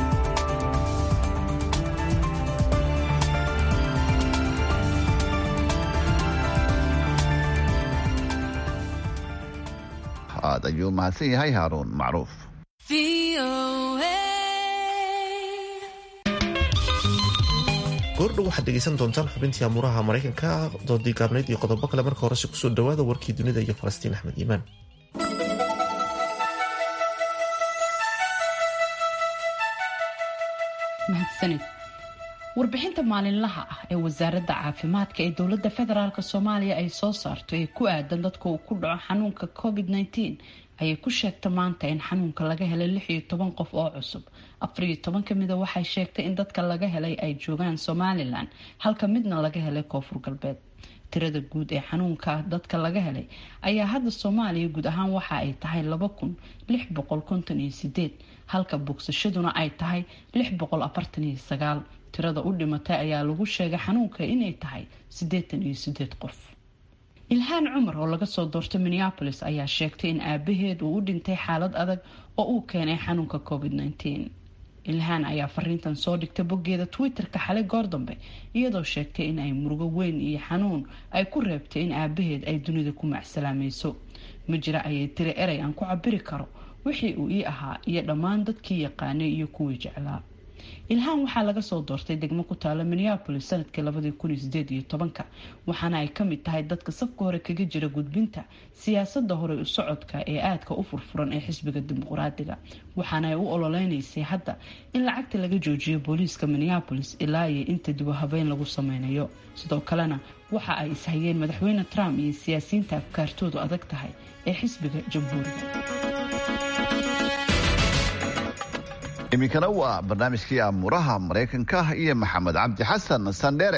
aad ayuu u mahadsan yahay haaruun macruuf goordhow waxaad dhegeysan doontaan xubintii amuuraha maraykanka doodii gaabneyd iyo qodobo kale marka horese kusoo dhawaada warkii dunida iyo falastiin axmed iimaan mahadsanid warbixinta maalinlaha ah ee wasaaradda caafimaadka ee dowladda federaalk soomaaliya ay soo saarto ee ku aadan dadka uu ku dhaco xanuunka covid -19 ayay ku sheegta maanta in xanuunka laga helay lix iyo toban qof oo cusub afar iyo toban ka mida waxay sheegtay in dadka laga helay ay joogaan somalilan halka midna laga helay koonfur galbeed tirada guud ee xanuunka dadka laga helay ayaa hadda soomaaliya guud ahaan waxa ay tahay laba kun lix boqol konton iyo sideed halka bogsashaduna ay tahay lix boqol afartan iyo sagaal tirada u dhimatay ayaa lagu sheegay xanuunka inay tahay siddeetan iyo sideed qof ilhaan cumar oo laga soo doortay minneapolis ayaa sheegtay in aabaheed uu u dhintay xaalad adag oo uu keenay xanuunka covid -19 ilhaan ayaa fariintan soo dhigtay boggeeda twitter-ka xalay goor dambe iyadoo sheegtay in ay murugo weyn iyo xanuun ay ku reebtay in aabaheed ay dunida ku macsalaamayso ma jira ayay tiri erey aan ku cabiri karo wixii uu ii ahaa iyo dhammaan dadkii yaqaanay iyo kuwii jeclaa ilhaan waxaa laga soo doortay degmo ku taala minneapolis sanadkii labadii kun iyo sideed iyo tobanka waxaana ay kamid tahay dadka safka hore kaga jira gudbinta siyaasada hore u socodka ee aadka u furfuran ee xisbiga dimuqraadiga waxaana ay u ololeynaysay hadda in lacagta laga joojiyo booliiska minneapolis ilaa iyo inta dibu habeyn lagu sameynayo sidoo kalena waxa ay ishayeen madaxweyne trump iyo siyaasiyiinta afkaartoodu adag tahay ee xisbiga jamhuuriga iminkana waa barnaamijkii amuuraha maraykanka iyo maxamed cabdi xasan sandheere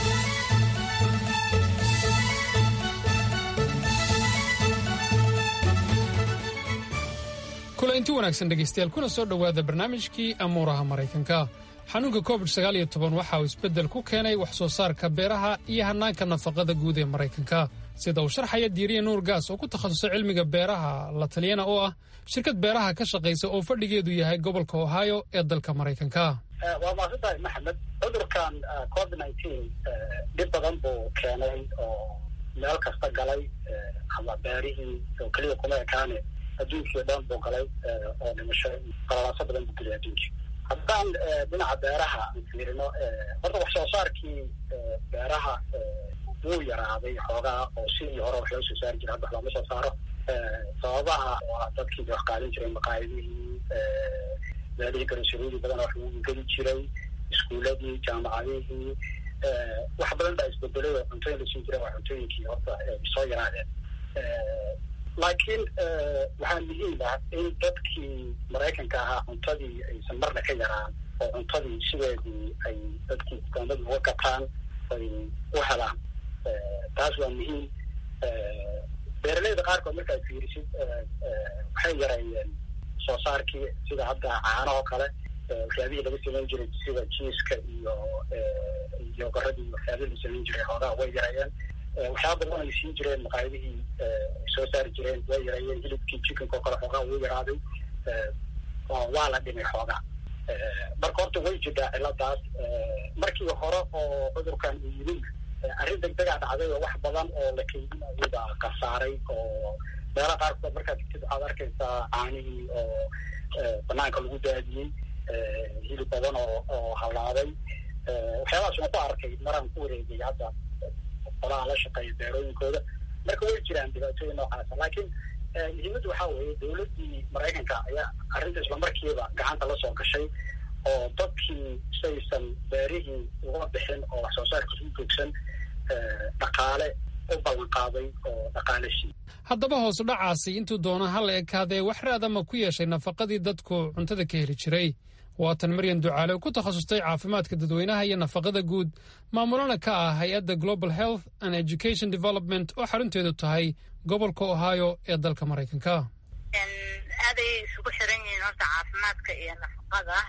kulanti wanaagsan dhegaystayaal kuna soo dhowaada barnaamijkii amuuraha maraykanka xanuunka covid sagaaliyo toban waxa uu isbeddel ku keenay wax soo saarka beeraha iyo hannaanka nafaqada guud ee maraykanka sida uu sharxaya diiriya nuur gaas oo ku takhasusay cilmiga beeraha la taliyana oo ah shirkad beeraha ka shaqaysa oo fadhigeedu yahay gobolka ohio ee dalka maraykanka waa maasantahay maxamed cudurkan covid nineteen dhib badan buu keenay oo meel kasta galay ama beerihii oo keliya kuma ekaane adduunkii o dhan buu galay oo dhimasho qalalaaso badan buu gelay adduunkii haddaan dhinaca beeraha aan fiirino horta wax soo saarkii beeraha wuu yaraaday xoogaa oo sidii hore wax loo soo saari jiray hadda wax looma soo saaro sababaha waa dadkii wax qaalin jiray maqaayadihii meelihii garasarooyi badan wax lagu geli jiray iskuuladii jaamacadihii wax badan baa isbedelay oo cuntooyin lasiin jiray waa cuntooyinkii horta soo yaraadeen laakiin waxaa muhiim ah in dadkii maraykanka ahaa cuntadii aysan marna ka yaraan oo cuntadii sideedii ay dadkii dukaamada uga gataan ay u helaan taas waa muhiim beeraleyda qaarkood markaad fiirisid waxay yareeyeen soo saarkii sida hadda caanahoo kale waxyaabihii laga samayn jiray sida jiiska iyo iyo garadii waxyaabihii la samayn jiray xoogaa way yareeyeen waxyaaba badan ay siin jireen maqaayadihii ay soo saari jireen way yareeyeen hilibkii chickenka oo kale xoogaa wuu yaraaday waa la dhimay xoogaa marka horta way jirtaa ciladaas markii hore oo cudurkan uu yimid arrin degdegaa dhacday oo wax badan oo la keydinayo baa kasaaray oo meelaha qaarkood markaad tagtid waxaad arkaysaa caanihii oo banaanka lagu daadiyey hilib badan oo oo halaabay waxyaabahaas waan ku arkay maraan ku wareegay hadda qolaha la shaqeeya beerooyinkooda marka way jiraan dhibaatooyin noocaasa laakiin muhiimaddu waxaa weeye dowladdii maraykanka ayaa arrinta islamarkiiba gacanta la soo gashay oo dadkii saysan beerihii uga bixin oo wax soo saarkiis u joogsan dhaqaale u ballan qaaday oo dhaqaale sii haddaba hoos dhacaasi intuu doona ha la ekaadee wax raadama ku yeeshay nafaqadii dadku cuntada ka heli jiray waatan maryan ducaale oo ku takhasustay caafimaadka dadweynaha iyo nafaqada guud maamulana ka ah hay-adda global health and education development oo xarunteedu tahay gobolka ohio ee dalka maraykanka aaday isugu xiran yihiin horta caafimaadka iyo nafaqada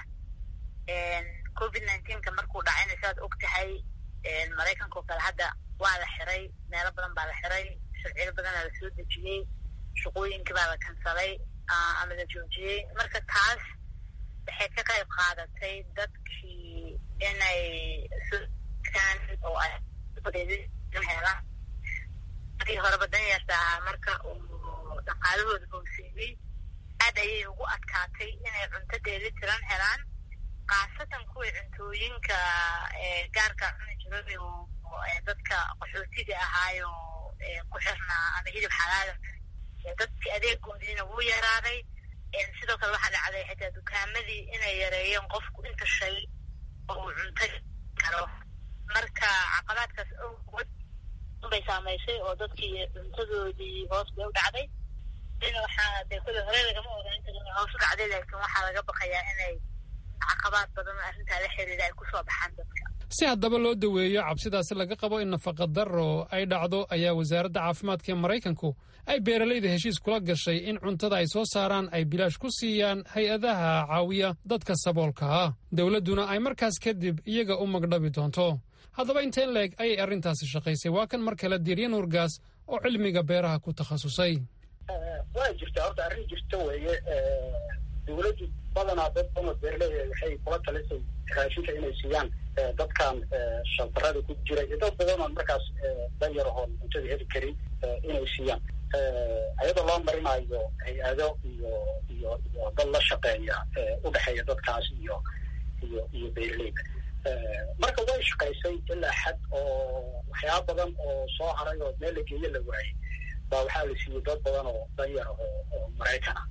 covid nineteenka markuu dhacayna saad og tahay maraykanka oo kale hadda waa la xiray meelo badan baa la xiray sharciyo badanaa la soo dejiyey shaqooyinkii baa la kansalay ama la joojiyey marka taas waxay ka qayb qaadatay dadkii inay skan oo ay helaan markii horeba dan yartaa marka uu dhaqaalahooda hooseeyey aad ayay ugu adkaatay inay cunto dheeli tiran helaan khaasatan kuwii cuntooyinka gaarka cuni jiray oo dadka qaxootiga ahaayo ku xirnaa ama hilib xalaala dadkii adeegoodiina wuu yaraaday sidoo kale waxaa dhacday xitaa dukaamadii inay yareeyeen qofku inta shay oo uu cunto karo marka caqabaadkaas awgood bay saamaysay oo dadkii cuntadoodii hoos bay u dhacday ina waxaa dee kule hore lagama ogaa inta hoos u dhacday laakiin waxaa laga baqayaa inay caqabaad badan oo arrintaa la xiriira ay kusoo baxaan dadka si haddaba loo daweeyo cabsidaasi laga qabo in nafaqa darro ay dhacdo ayaa wasaaradda caafimaadka ee maraykanku ay beeralayda heshiis kula gashay in cuntada ay soo saaraan ay bilaash ku siiyaan hay-adaha caawiya dadka saboolka ah dowladduna ay markaas kadib iyaga u magdhabi doonto haddaba inteen leeg ayay arrintaasi shaqaysay waa kan mar kale diiryan urgaas oo cilmiga beeraha ku takhasusay waa jirta horta arrin jirta weeye dowladdu badanaa dad badan oo beeraley waxay kula talisay raashinka inay siiyaan dadkan shantarada ku jira iyo dad badan oo markaas danyar ahoon cuntada heli karin inay siiyaan ayadoo loo marinayo hay-ado iyo iyo iyo dad la shaqeeya udhexeeya dadkaas iyo iyo iyo beeraleyda marka way shaqaysay ilaa xad oo waxyaaba badan oo soo haray oo meel la geeyo la waayey baa waxaa la siiyey dad badan oo danyar oo oo maraykan ah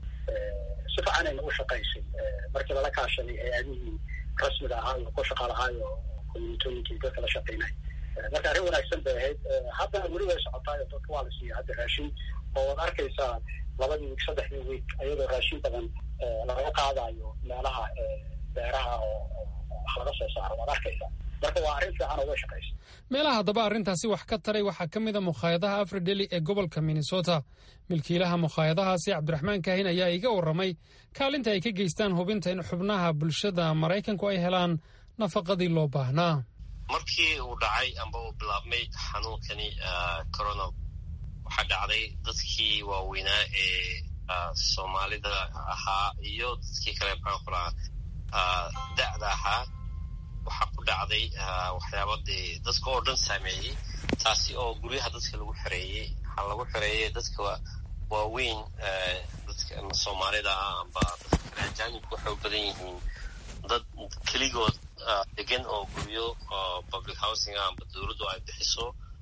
si fiicanayna u shaqaysay markii lala kaashaday hay-adihii rasmiga ahaa iyo ku shaqa lahaayo communitooyinkii dadka la shaqeynay marka arrin wanaagsan bay ahayd haddana weli way socotaayo dadka waa la siiya hadda raashin oo waad arkaysaa labadii wiig saddexdii wiig ayadoo raashin badan laga qaadayo meelaha beeraha oo wax laga soo saaro waad arkaysaa marka waa arrin fiican oo way shaqaysa meelaha haddaba arrintaasi wax ka taray waxaa ka mid a mukhaayadaha afrideli ee gobolka minnesota milkiilaha mukhaayadahaasi cabdiraxmaan kaahin ayaa iga warramay kaalinta ay ka geystaan hubinta in xubnaha bulshada maraykanku ay helaan nafaqadii loo baahnaa markii uu dhacay amba uu bilaabmay xanuunkani corona waxaa dhacday dadkii waaweynaa ee soomaalida ahaa iyo dadkii kale maxaan ku lahaa da'da ahaa waxaa ku dhacday waxyaaba dee dadka oo dhan saameeyey taasi oo guryaha dadka lagu xereeyey waxaa lagu xereeyey dadka waaweyn dadka soomaalida ah amba dadka kale ajaanibka waxay u badan yihiin dad keligood degan oo guryo public housing ah amba dowladdu ay bixiso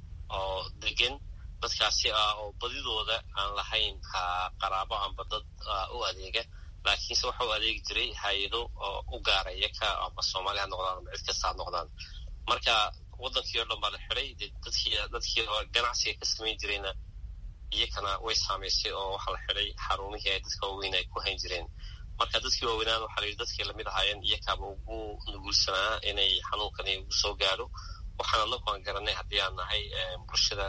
oo degan dadkaasi ah oo badidooda aan lahayn qaraabo amba dad u adeega laakiinse waxa u adeegi jiray hay-ado oo u gaaraya ka amba soomaali ha noqdaan amba cid kasta ha noqdaan marka waddankii oo dhan baa la xiday dadkii dadkii ganacsiga ka samayn jirayna iyakana way saamaysay oo waxaa la xiday xarumihii ay dadka waaweyn ay ku hayn jireen marka dadkii waaweynaan waxaa la yidhi dadkii lamid ahaayeen iyakaaba ugu nugulsanaa inay xanuunkani ugu soo gaadho waxaan anagu aan garanay haddii aan nahay bulshada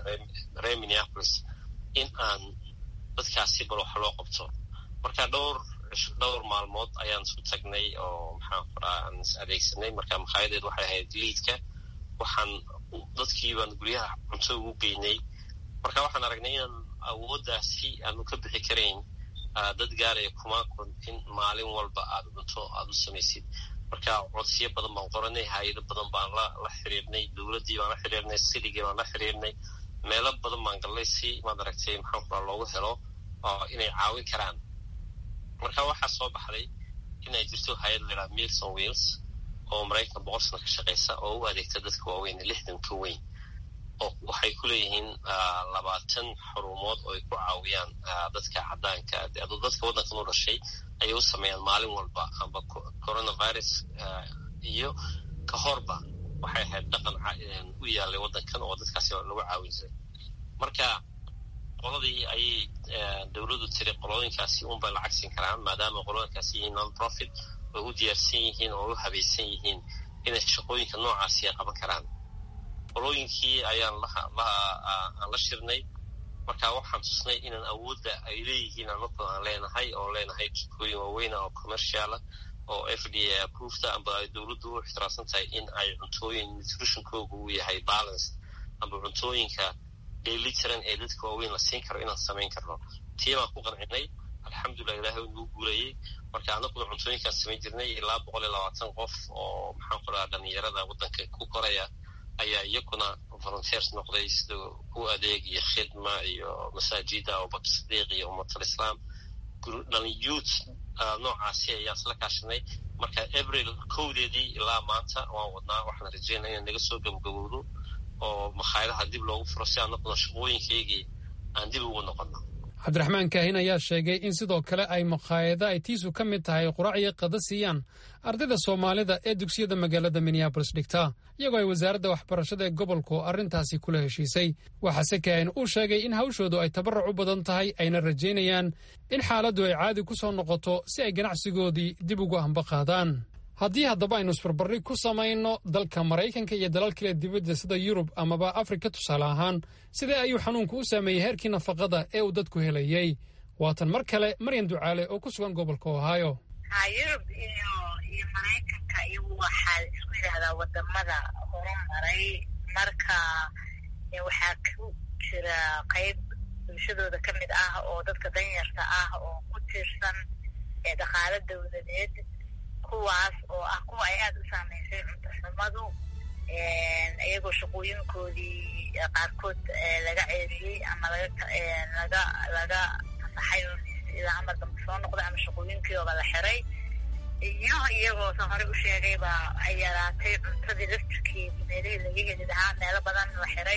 reer minneapolis in aan dadkaasi bal wax loo qabto marka dhowr dhowr maalmood ayaan isu tagnay oo maxaan kuraa aan is adeegsanay marka makhaayadeed waxay ahayd liidka waxaan dadkii baan guryaha cunto ugu geynay marka waxaan aragnay inaan awooddaasi aanu ka bixi karayn dad gaaraya kumaa kun in maalin walba aad cunto aada u samaysid marka codsiyo badan baan qoranay hay-ado badan baan la la xiriirnay dowladdii baan la xiriirnay siligii baan la xiriirnay meelo badan baan gallay si maad aragtay maxaan kuraa loogu helo inay caawin karaan marka waxaa soo baxday inay jirto hay-ad laydhaha milson wheels oo maraykan boqol sano ka shaqaysa oo u adeegta dadka waaweyn lixdan ka weyn oo waxay ku leeyihiin labaatan xurumood oo ay ku caawiyaan dadka caddaanka aduu dadka waddankan u dhashay ayay u sameeyaan maalin walba amba coronavirus iyo ka horba waxay ahayd dhaqan u yaalay waddankan oo dadkaasi lagu caawin jiray marka qoladii ayay dowladdu tiri qolooyinkaasi unbay lacag siin karaan maadaama qolooyinkaasi yihiin non profit oo u diyaarsan yihiin oo u habaysan yihiin inay shaqooyinka noocaasi ay qaban karaan qolooyinkii ayaan aan la shirnay marka waxaan tusnay inaan awoodda ay leeyihiin anagu aan leenahay oo leenahay jikooyin waaweyna oo commerciala oo f d a approveda amba ay dowladdu u ixtiraamsan tahay in ay cuntooyin nutritionkooga uu yahay balance amba cuntooyinka dheelitiran ee dadka waaweyn la siin karo inaan samayn karno tii baan ku qancinay alxamdulilah ilahay u nagu guulayey marka anaguna cuntooyinkaan samayn jirnay ilaa boqol iyo labaatan qof oo maxaan ku dhaha dhalinyarada waddanka ku koraya ayaa iyakuna volunteers noqday sida u adeeg iyo khidma iyo masaajida abubakar sadiiq iyo ummatalislaam dhalinyuut noocaasi ayaa isla kaashanay marka abril kowdeedii ilaa maanta waan wadnaa waxaan rajeynaa inaan naga soo gabagabowdo oo makhaayadaha dib loogu furo si aan noqono shaqooyinkaygii aan dib ugu noqono cabdiraxmaan kaahin ayaa sheegay in sidoo kale ay makhaayada ay tiisu ka mid tahay quraac iyo qada siiyaan ardayda soomaalida ee dugsiyada magaalada minneabolis dhigta iyagoo ay wasaaradda waxbarashada ee gobolku arrintaasi kula heshiisay waxaase kaahin uu sheegay in hawshoodu ay tabarruc u badan tahay ayna rajaynayaan in xaaladdu ay caadi ku soo noqoto si ay ganacsigoodii dib ugu ambaqaadaan haddii haddaba aynu isbarbarri ku samayno dalka maraykanka iyo dalal kale dibadda sida yurub amaba afrika tusaale ahaan sidee ayuu xanuunku u saameeyey heerkii nafaqada ee uu dadku helayey waatan mar kale maryan ducaale oo ku sugan gobolka ohaayo ha yurub iyo iyo maraykanka iyagu waxaa isku yidhaahdaa wadamada horumaray marka waxaa ku jira qayb bulshadooda ka mid ah oo dadka danyarta ah oo ku tiirsan dhaqaalo dowladeed kuwaas oo ah kuwa ay aada u saameysay cunto xumadu iyagoo shaqooyinkoodii qaarkood laga ceeriyey ama laga laga fasaxay oo ilaa amar dambe soo noqday ama shaqooyinkiiooba la xiray iyo iyagoo san horey u sheegayba ay yaraatay cuntadii laftirkeedii meelihii laga heli lahaa meelo badan la xiray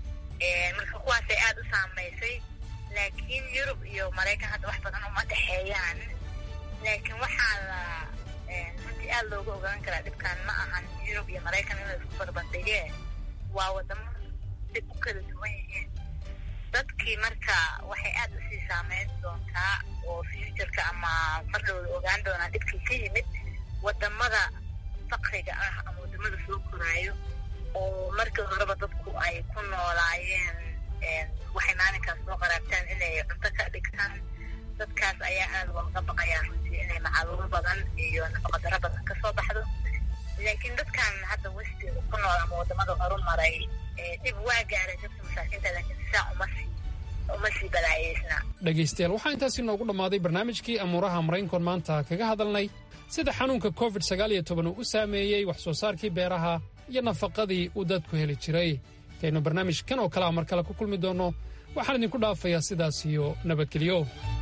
marka kuwaasay aada u saameysay laakiin yurub iyo maraykan hadda wax badan uma dhexeeyaan laakiin waxaa la runtii aada looga ogaan karaa dhibkan ma ahan yurub iyo maraykan in la isku barbandhigee waa wadamo dib u kala duwan yihiin dadkii marka waxay aada usii saameyn doontaa oo futureka ama mar dhowda ogaan doonaa dhibkii ka yimid wadamada fakriga ah ama wadamada soo koraayo oo markii horeba dadku ay ku noolaayeen waxay maalinkaas soo qaraabtaan inay cunto ka dhigtaan dadkaas ayaa aada looga baqayaa runtii inay macaluumo badan iyo nafaqadaro badan kasoo baxdo laakiin dadkan hadda westiga ku nool ama wadamada horumaray dhib waa gaaray dadka masaakiinta laakiin sisaa uma sii uma sii balaayeysna dhegaystayaal waxaa intaasi noogu dhammaaday barnaamijkii amuuraha maraykankoon maanta kaga hadalnay sida xanuunka covid sagaal iyo toban uu u saameeyey wax soo saarkii beeraha iyo nafaqadii uu dadku heli jiray intaynu barnaamij kan oo kalea mar kale ku kulmi doonno waxaan idinku dhaafayaa sidaas iyo nabadgelyo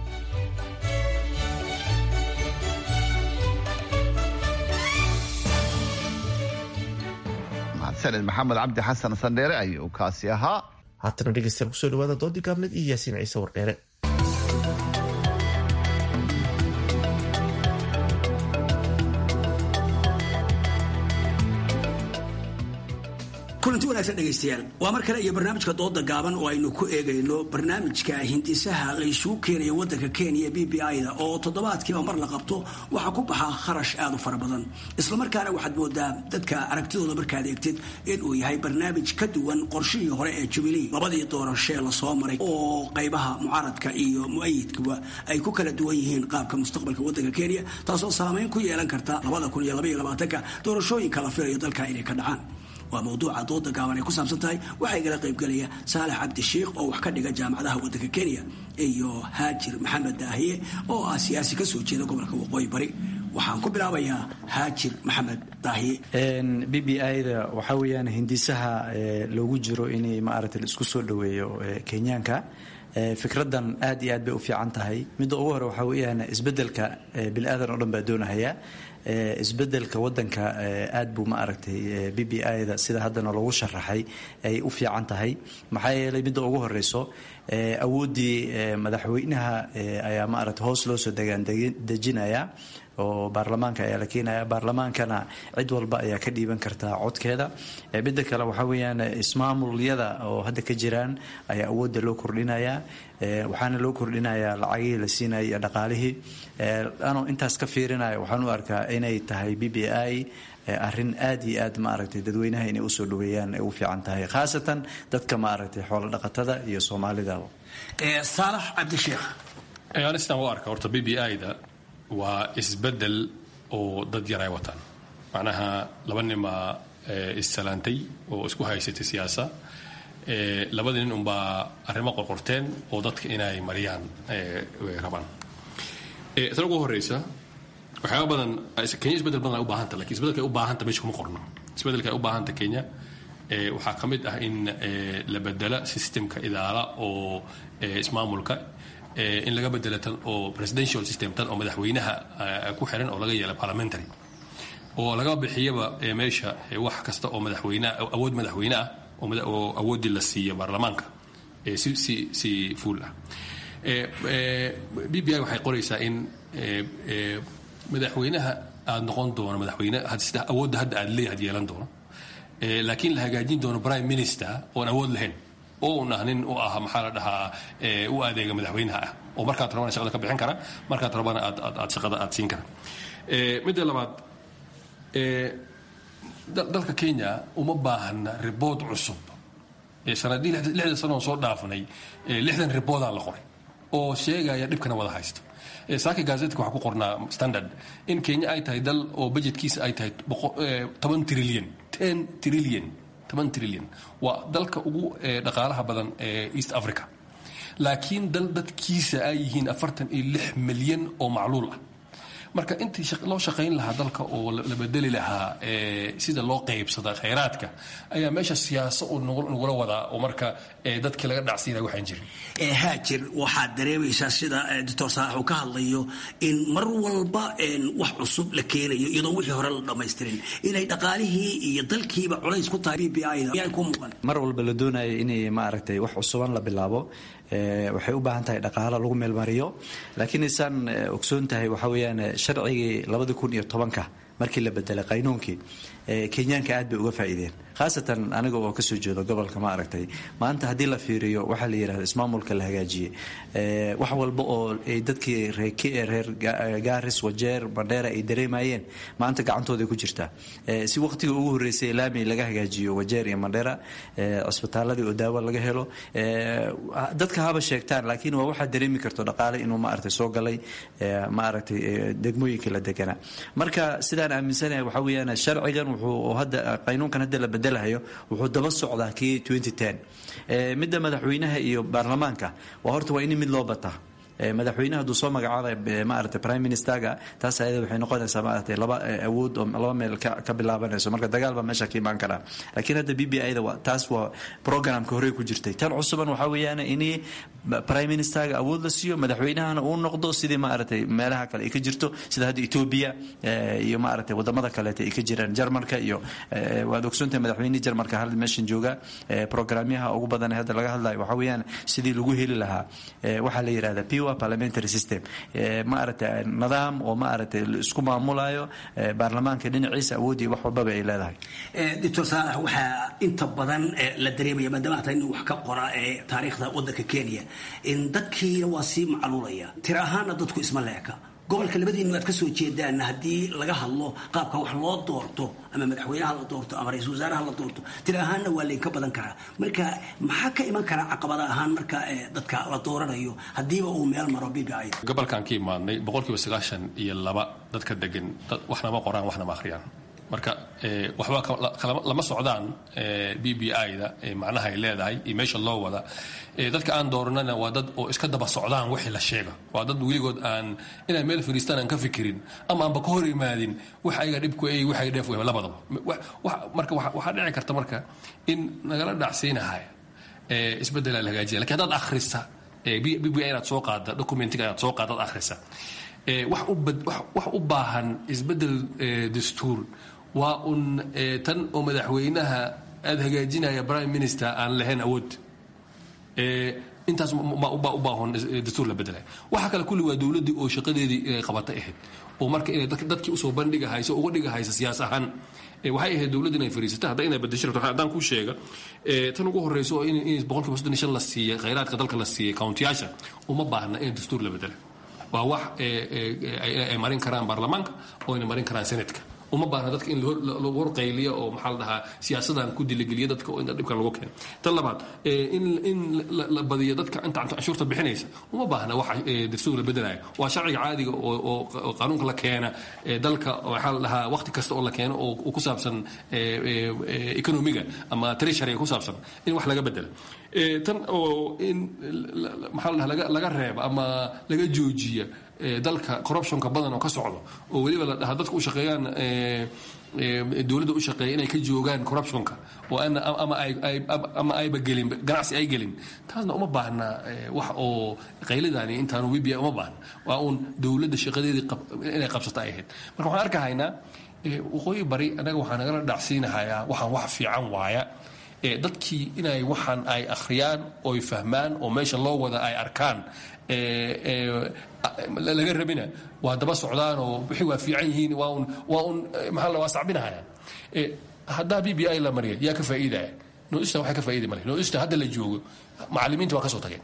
sanad maxamed cabdi xasan sandheere ayuu kaasi ahaa haatana dhegeystayaal kusoo dhawaada doodii gaabneed iyo yaasiin ciise wardheere kulanti wanaagsan dhegaystayaal waa mar kale iyo barnaamijka dooda gaaban oo aynu ku eegayno barnaamijka hindisaha laysugu keenaya wadanka kenya b b i-da oo toddobaadkiiba mar la qabto waxaa ku baxa kharash aada u fara badan islamarkaana waxaad moodaa dadka aragtidooda markaad eegtid inuu yahay barnaamij ka duwan qorshihii hore ee jubilee labadii doorashee lasoo maray oo qaybaha mucaaradka iyo mu-ayidkuba ay ku kala duwan yihiin qaabka mustaqbalka wadanka kenya taasoo saameyn ku yeelan karta labada kun iyo labaiyo labaatanka doorashooyinka la filayo dalka inay ka dhacaan waa mawduuca dooda gaaban ay ku saabsan tahay waxaa igala qaybgelaya saalax cabdishiikh oo wax ka dhiga jaamacadaha waddanka kenya iyo haajir maxamed daahiye oo ah siyaasi kasoo jeeda gobolka waqooyi bari waxaan ku bilaabayaa haajir maxamed daahiye b b i-da waxaa weeyaan hindisaha loogu jiro inay maaragtay la isku soo dhoweeyo kenyaanka fikradan aad iyo aad bay u fiican tahay midda ugu hore waxaa weeyaan isbedelka bini-aadan oo dhan baa doonahaya isbedelka wadanka aad buu ma aragtay b b i-da sida haddana loogu sharaxay ay u fiican tahay maxaa yeelay midda ugu horeyso awooddii madaxweynaha ayaa ma aragtay hoos loo soo degaan dejinaya oo baarlamaanka ayaa la keenaya baarlamaankana cid walba ayaa ka dhiiban kartaa codkeeda midda kale waxaa weeyaan ismaamulyada oo hadda ka jiraan ayaa awoodda loo kordhinayaa waxaana loo kordhinayaa lacagihii la siinaya iyo dhaqaalihii anoo intaas ka fiirinaya waxaan u arkaa inay tahay b b i arrin aad iyo aad ma aragtay dadweynaha inay usoo dhaweeyaan ay u fiican tahay khaasatan dadka ma aragtay xoolo dhaqatada iyo soomaalida saalax cabdisheekh anistan u arka horta b b i-da waa isbedel oo dad yar ay wataan macnaha laba nimaa issalaantay oo isku haysatay siyaasa labada nin unbaa arrimo qorqorteen oo dadka inay mariyaan rabaan tan ugu horeysa waxyaaba badan kenya isbedel badan ay u baahanta lakin isbedelka ay u baahanta meesha kuma qorno isbedelka ay u baahanta kenya waxaa ka mid ah in la bedela systemka idaala oo ismaamulka in laga bedela tan oo presidential system tan oo madaxweynaha ku xiran oo laga yeela parliamentary oo laga bixiyaba meesha wax kasta oo madaxweyne awood madaxweyne ah oo awooddii la siiya baarlamaanka si si si fuul ah b b i waxay qoraysaa in madaxweynaha aada noqon doono madaxweyne sida awoodda hadda aad leeyahay yeelan doono laakiin la hagaajin doono prime minister oon awood lahayn oo un ah nin u ah maxaa la dhahaa u adeega madaxweynaha ah oo markaad rabana shaqada ka bixin kara markaad rabana aad aad shaqada aad siin kara midda labaad dalka kenya uma baahna ribood cusub sanadii lixdan sanoon soo dhaafnay lixdan riboodaa la qoray oo sheegaya dhibkana wada haysto saaki gazetka waxaa ku qornaa standard in kenya ay tahay dal oo budgetkiisa ay tahay toban trillion ten trillion toban trillion waa dalka ugu dhaqaalaha badan ee east africa laakiin dal dadkiisa ay yihiin afartan iyo lix milyan oo macluul ah marka intii loo shaqayn lahaa dalka oo la bedeli lahaa sida loo qaybsada khayraadka ayaa meesha siyaaso uu nagula wadaa oo marka dadkii laga dhacsiinaya waxaan jirin haajir waxaad dareemaysaa sida doctor saalax uu ka hadlayo in mar walba wax cusub la keenayo iyadoo wixii hore la dhammaystirin inay dhaqaalihii iyo dalkiiba culays ku tahay b b i da ku muuqan mar walba la doonayo inay maaragtay wax cusuban la bilaabo waxay u baahan tahay dhaqaalo lagu meelmariyo laakiin isaan ogsoon tahay waxaa weeyaan sharcigii labadi kun iyo tobanka markii la bedelay qaynuunkii kenyaanka aad bay uga faa'iideen khaasatan aniga oo kasoo jeedo gobolka ma aragtay maanta haddii la fiiriyo waxaa la yidhahda ismaamulka la hagaajiyey wax walba oo ay dadkii reer gaaris wajeer bandheera ay dareemayeen maanta gacantooday ku jirtaa si waqtigii ugu horreysay laami laga hagaajiyo wajeer iyo mandheera cisbitaaladii oo daawo laga helo dadka haba sheegtaan laakiin waa waxaad dareemi karto dhaqaale inuu maaragtay soo galay maaragtay degmooyinkii la deganaa marka sidaan aaminsanahay waxaa weeyaan sharcigan wuxuu hadda qaynuunkan hadda la bedelahayo wuxuu daba socdaa kii midda madaxweynaha iyo baarlamaanka waa horta waa in mid loo bataa madaxweynaha hadduu soo magacaabay maaragtay prime ministerga taas ayada waxay noqonaysaa maaragtay laba awood oo laba meel ka bilaabanayso marka dagaal baa meesha ka imaan karaa laakiin hadda b b i da waa taas waa programka horey ku jirtay tan cusuban waxaa weeyaan in prime ministerga awood la siiyo madaxweynahana uu noqdo sidii maaragtay meelaha kale ay ka jirto sida hadda ethiopia iyo maaragtay wadamada kaleeta ay ka jiraan jarmalka iyo waad ogsoontahay madaxweynihii jarmalka hal meeshan jooga programyaha ugu badan hadda laga hadlayo waxaa weeyaan sidii lagu heli lahaa waxaa la yidhahda p parliamentary system maaragtay nidaam oo maaragtay isku maamulayo baarlamaanka dhinaciisa awoodii wax walbaba ay leedahay doctor saalax waxaa inta badan la dareemaya maadaama hata inuu wax ka qora taariikhda wadanka kenya in dadkiina waa sii macluulaya tir ahaana dadku isma leeka gobolka labadiinu aad ka soo jeedaan haddii laga hadlo qaabka wax loo doorto ama madaxweynaha la doorto ama ra-isul wasaaraha la doorto tir ahaanna waa laynka badan karaa marka maxaa ka iman karaa caqabada ahaan marka dadka la dooranayo haddiiba uu meel maro b b i gobolkan ka imaadnay boqolkiiba sagaashan iyo laba dadka degan waxna ma qoraan waxna ma akhriyaan marka waxba lama socdaan b b i da macnaha ay leedahay iyo meesha loo wada dadka aan dooranana waa dad oo iska daba socdaan wixii la sheega waa dad weligood aan inay meel fadhiistaan aan ka fikirin ama aanba ka hor imaadin wax ayaga dhibku ay waxay dheef wehba labadaba marka waxaa dhici karta marka in nagala dhacsiinahay isbeddela la hagaajiya lakin haddaad akhrisa b b i inaad soo qaada documentiga inaad soo qaada ad akhrisa wax u baahan isbeddel dastuur waa un tan oo madaxweynaha aada hagaajinaya prime minister aan lahayn awood intaas baa u baahan dastuur la bedelay waxa kale kulli waa dowladdii oo shaqadeedii inay qabatay ahayd oo marka inay dadkii usoo bandhigahayso uga dhigahaysa siyaas ahaan waxay ahayd dowladda inay fariisata hadda inay bedesho rabto haddaan kuu sheega tan ugu horreyso oo in boqolkiiba soddon iyo shan la siiyey khayraadka dalka la siiyey countiyaasha uma baahna in dastuur la bedela waa wax ay marin karaan baarlamaanka oo ayna marin karaan senatka uma baahna dadka in lagu horqayliyo oo maxaa la dhahaa siyaasadan ku diligeliya dadka oo inta dhibkan lagu keeno tan labaad in in la badiyo dadka inta canshuurta bixinaysa uma baahna wax dastuur la bedelaya waa sharciga caadiga oo qaanuunka la keena dalka waxaa la dhahaa waqti kasta oo la keeno oo ku saabsan economiga ama treasuryga ku saabsan in wax laga bedelo tan oo in maxaa la dhahaa laga reeba ama laga joojiya dalka corruptionka badan oo ka socdo oo weliba la dhahaa dadka u shaqeeyaan dowladda u shaqeeya inay ka joogaan corruptionka oo ama ayba gelin ganacsi ay gelin taasna uma baahna wax oo qayladani intaanu wibia uma baahna waa uun dowladda shaqadeedii inay qabsato ay ahayd marka waxaan arkahaynaa waqooyi bari anaga waxaa nagala dhacsiinahayaa waxaan wax fiican waaya dadkii inay waxaan ay akhriyaan oy fahmaan oo meesha loo wada ay arkaan laga rabina waa daba socdaan oo wixii waa fiican yihiin waa un waa un maxaa la waa sacbinahayaan haddaa b b i la mariya yaa ka faa'iidaya noista waxay ka faa'iidi male noista hadda la joogo macallimiinta waa ka soo tageen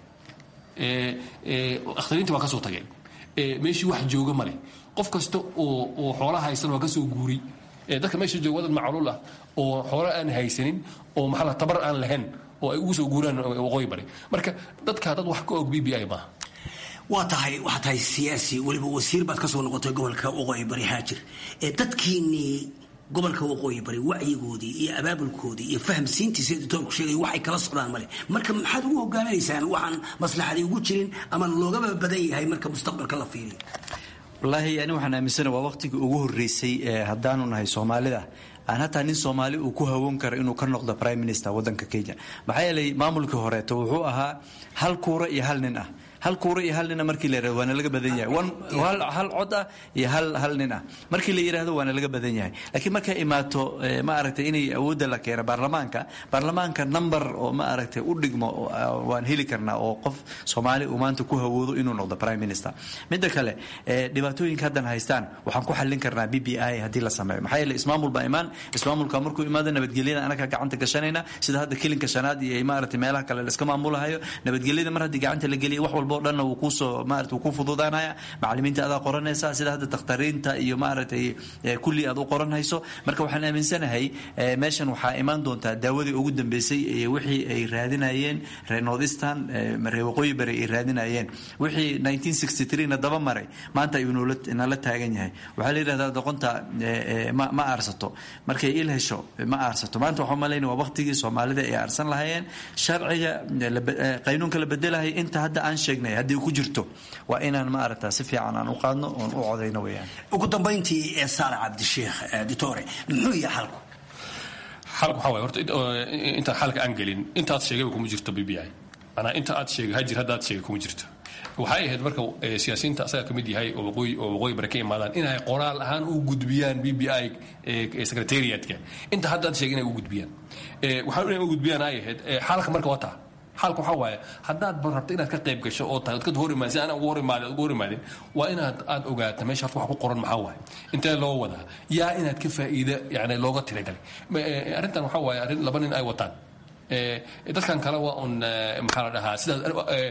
akhtariinta waa ka soo tageen meeshii wax jooga male qof kasta oo oo xoolaha haysan waa ka soo guuri dadka meesha jooga wadan macluul ah oo xoolo aan haysanin oo maxaa la tabar aan lahayn oo ay ugu soo guuraan waqooyi bari marka dadkaa dad wax ka og b b i maaha waa tahay waxaa tahay siyaasi weliba wasiir baad ka soo noqotay gobolka waqooyi bari haajir ee dadkiinnii gobolka waqooyi bari wacyigoodii iyo abaabulkoodii iyo fahamsiintiisa doctoorku sheegay waxay kala socdaan male marka maxaad ugu hogaaminaysaan waxaan maslaxadii ugu jirin ama loogaba badan yahay marka mustaqbalka la fiiriyo wallaahi ani waxaan aaminsana waa waqtigii ugu horreysay haddaanu nahay soomaalida aan hataa nin soomaali uu ku hawoon karo inuu ka noqdo prime minister waddanka kenya maxaa yeelay maamulkii horeeto wuxuu ahaa hal kuura iyo hal nin ah hal kuura iyo hal nina markii la yirahdo waana laga badan yahay hal cod ah iyo hal hal nin ah markii la yidhaahdo waana laga badan yahay laakiin markay imaato ma aragtay inay awoodda la keeno baarlamaanka baarlamaanka number oo ma aragtay u dhigmo waan heli karnaa oo qof soomaali uu maanta ku hawoodo inuu noqdo prime minister midda kale dhibaatooyinka haddan haystaan waxaan ku xallin karnaa b b i haddii la sameeyo maxaa yeele ismaamul baa imaan ismaamulka markuu imaado nabadgelyada anaga gacanta gashanayna sida hadda kilinka shanaad iyo maaragtay meelaha kale la iska maamulahayo nabadgelyada mar haddii gacanta la geliya wax walba o dhanna wuu kuusoo maarata wuu ku fududaanaya macallimiinta adaa qoranaysa sida hadda dakhtariinta iyo maaragtay kulli aad u qoranhayso marka waxaan aaminsanahay meeshan waxaa imaan doontaa daawadii ugu dambeysay wixii ay raadinayeen reer northeastern reer waqooyi bari ay raadinayeen wixii 1963 na daba maray maanta ayuu nala taagan yahay waxaa la yidhahdaa doqonta ma aarsato markay il hesho ma aarsato maanta waxaa malayna waa waqtigii soomaalida ay aarsan lahayeen sharciga qaynuunka la bedelahay inta hadda aan sheegnay haddii ku jirto waa inaan ma aragtaa si fiican aan u qaadno oon u codayno weyaan ugu dambayntii ee saale cabdisheekh ditore muxuu yahay xalku xalku waxaa waay horta intaan xalka aan gelin intaad sheegayba kuma jirto b b i manaa inta aad sheegay hajir haddaad sheegay kuma jirto waxay ahayd marka siyaasiyiinta asaga ka mid yahay oo waqooyi oo waqooyi bari ka imaadaan inay qoraal ahaan u gudbiyaan b b i secretariatka inta haddaad sheegay inay u gudbiyaan waxaa inay u gudbiyaan ay ahayd xalka marka waa taa xalka waxaa waaye haddaad rabto inaad ka qayb gasho oo tahay dadka hor imaadin si aan ugu hor imaadin ugu hor imaadin waa inaad aad ogaato meesha horta wax ku qoran maxaa waaye intee loo wadaa yaa inaad ka faa'iida yani looga tiragalay arrintan waxaa waaye arrin laba nin ay wataan dadkan kale waa un maxaa la dhahaa sidaas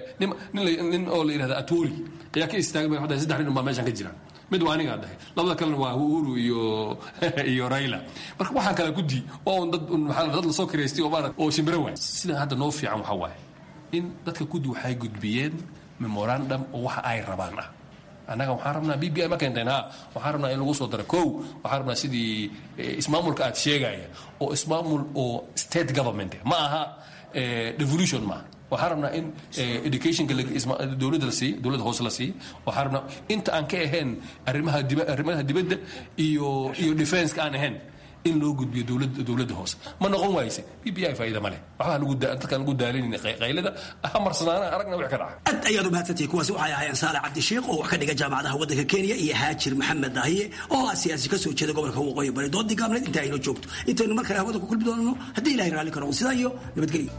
nin oo la yidhahda atoli ayaa ka istaagay waxaa saddex nin baa meeshan ka jira mid waa anigaa dhahay labada kalena waa uhuru iyo iyo raila marka waxaan kala guddi waa un dad maxaa dad lasoo kireystay oo maarad oo shimbiro waay sida hadda noo fiican waxaa waaye in dadka guddi waxay gudbiyeen memorandum oo waxa ay rabaan ah annaga waxaan rabnaa b b i ma keenteen ha waxaan rabnaa in lagu soo daro kow waxaan rabnaa sidii ismaamulka aad sheegaya oo ismaamul oo state government ma aha devolution maaha waxaan rabnaa in educationka dowladda la siiyo dowladda hoose la siiyo waxaan rabnaa inta aan ka ahayn arrimaha diba arrimaha dibadda iyo iyo defenska aan ahayn in loo gudbiyo dowladda dowladda hoose ma noqon waayse b b i faa'iida ma leh waxbaa nagu dadkaan ugu daalinayna qaylada ha marsanaana aragna wix ka dhaca aad ayaad u mahadsantihi kuwaasi waxay ahaayeen saale cabdisheekh oo wax ka dhiga jaamacadaha waddanka kenya iyo haajir maxamed dahiye oo ah siyaasi ka soo jeeda gobolka waqooyi bari doodii gaabneed inta aynoo joogto intaynu mar kale hawada ku kulmi doonano haddii ilahay raalli karo sidaa iyo nabadgelyo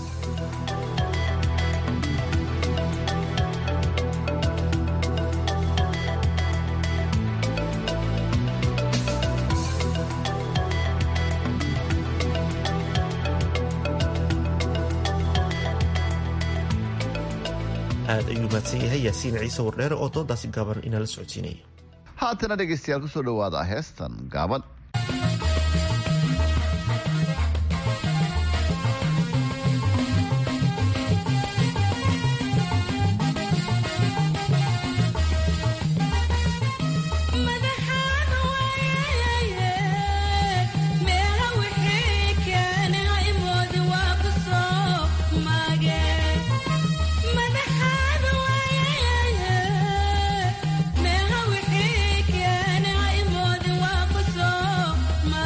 aad ayuu mahadsan yahay yaasiin ciise wardheere oo doodaasi gaaban inala socodsiinaya haatana dhegaystayaal kusoo dhawaada heestan gaaban Meha wixii keenay imood waa ku soo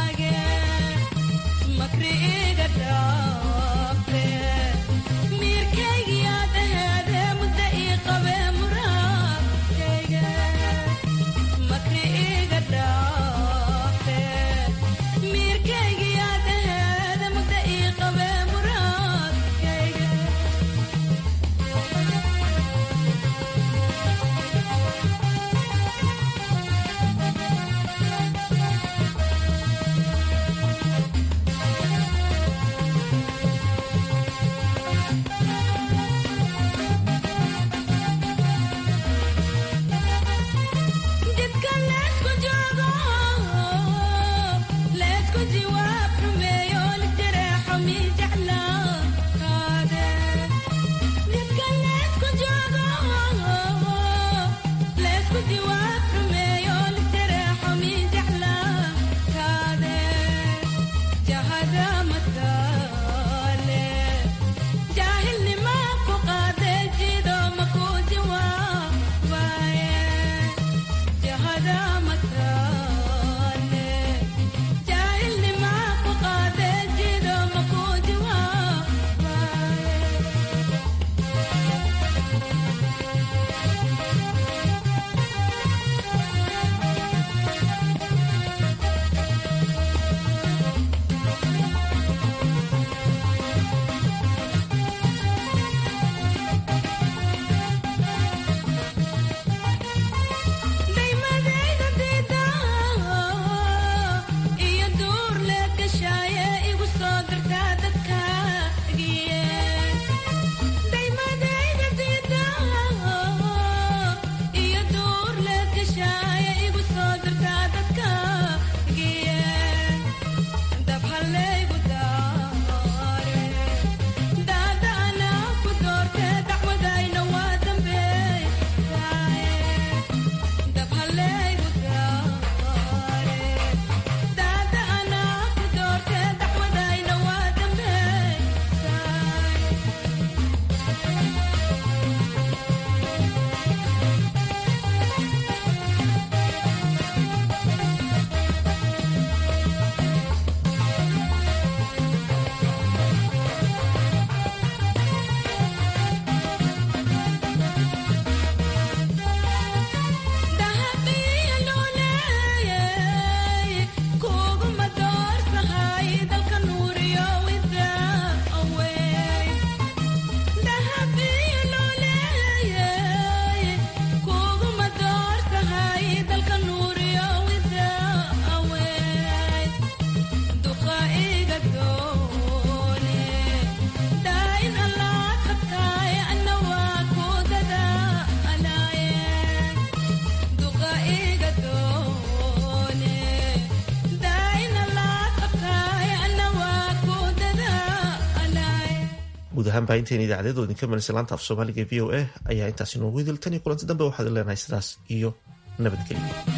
guud ahaan baahinteena idaacadeed oo idinka manaysa laanta af soomaaliga v o a ayaa intaasi noogu idil tan iyo kulanti dambe waxaad leenahay sidaas iyo nabadgelyo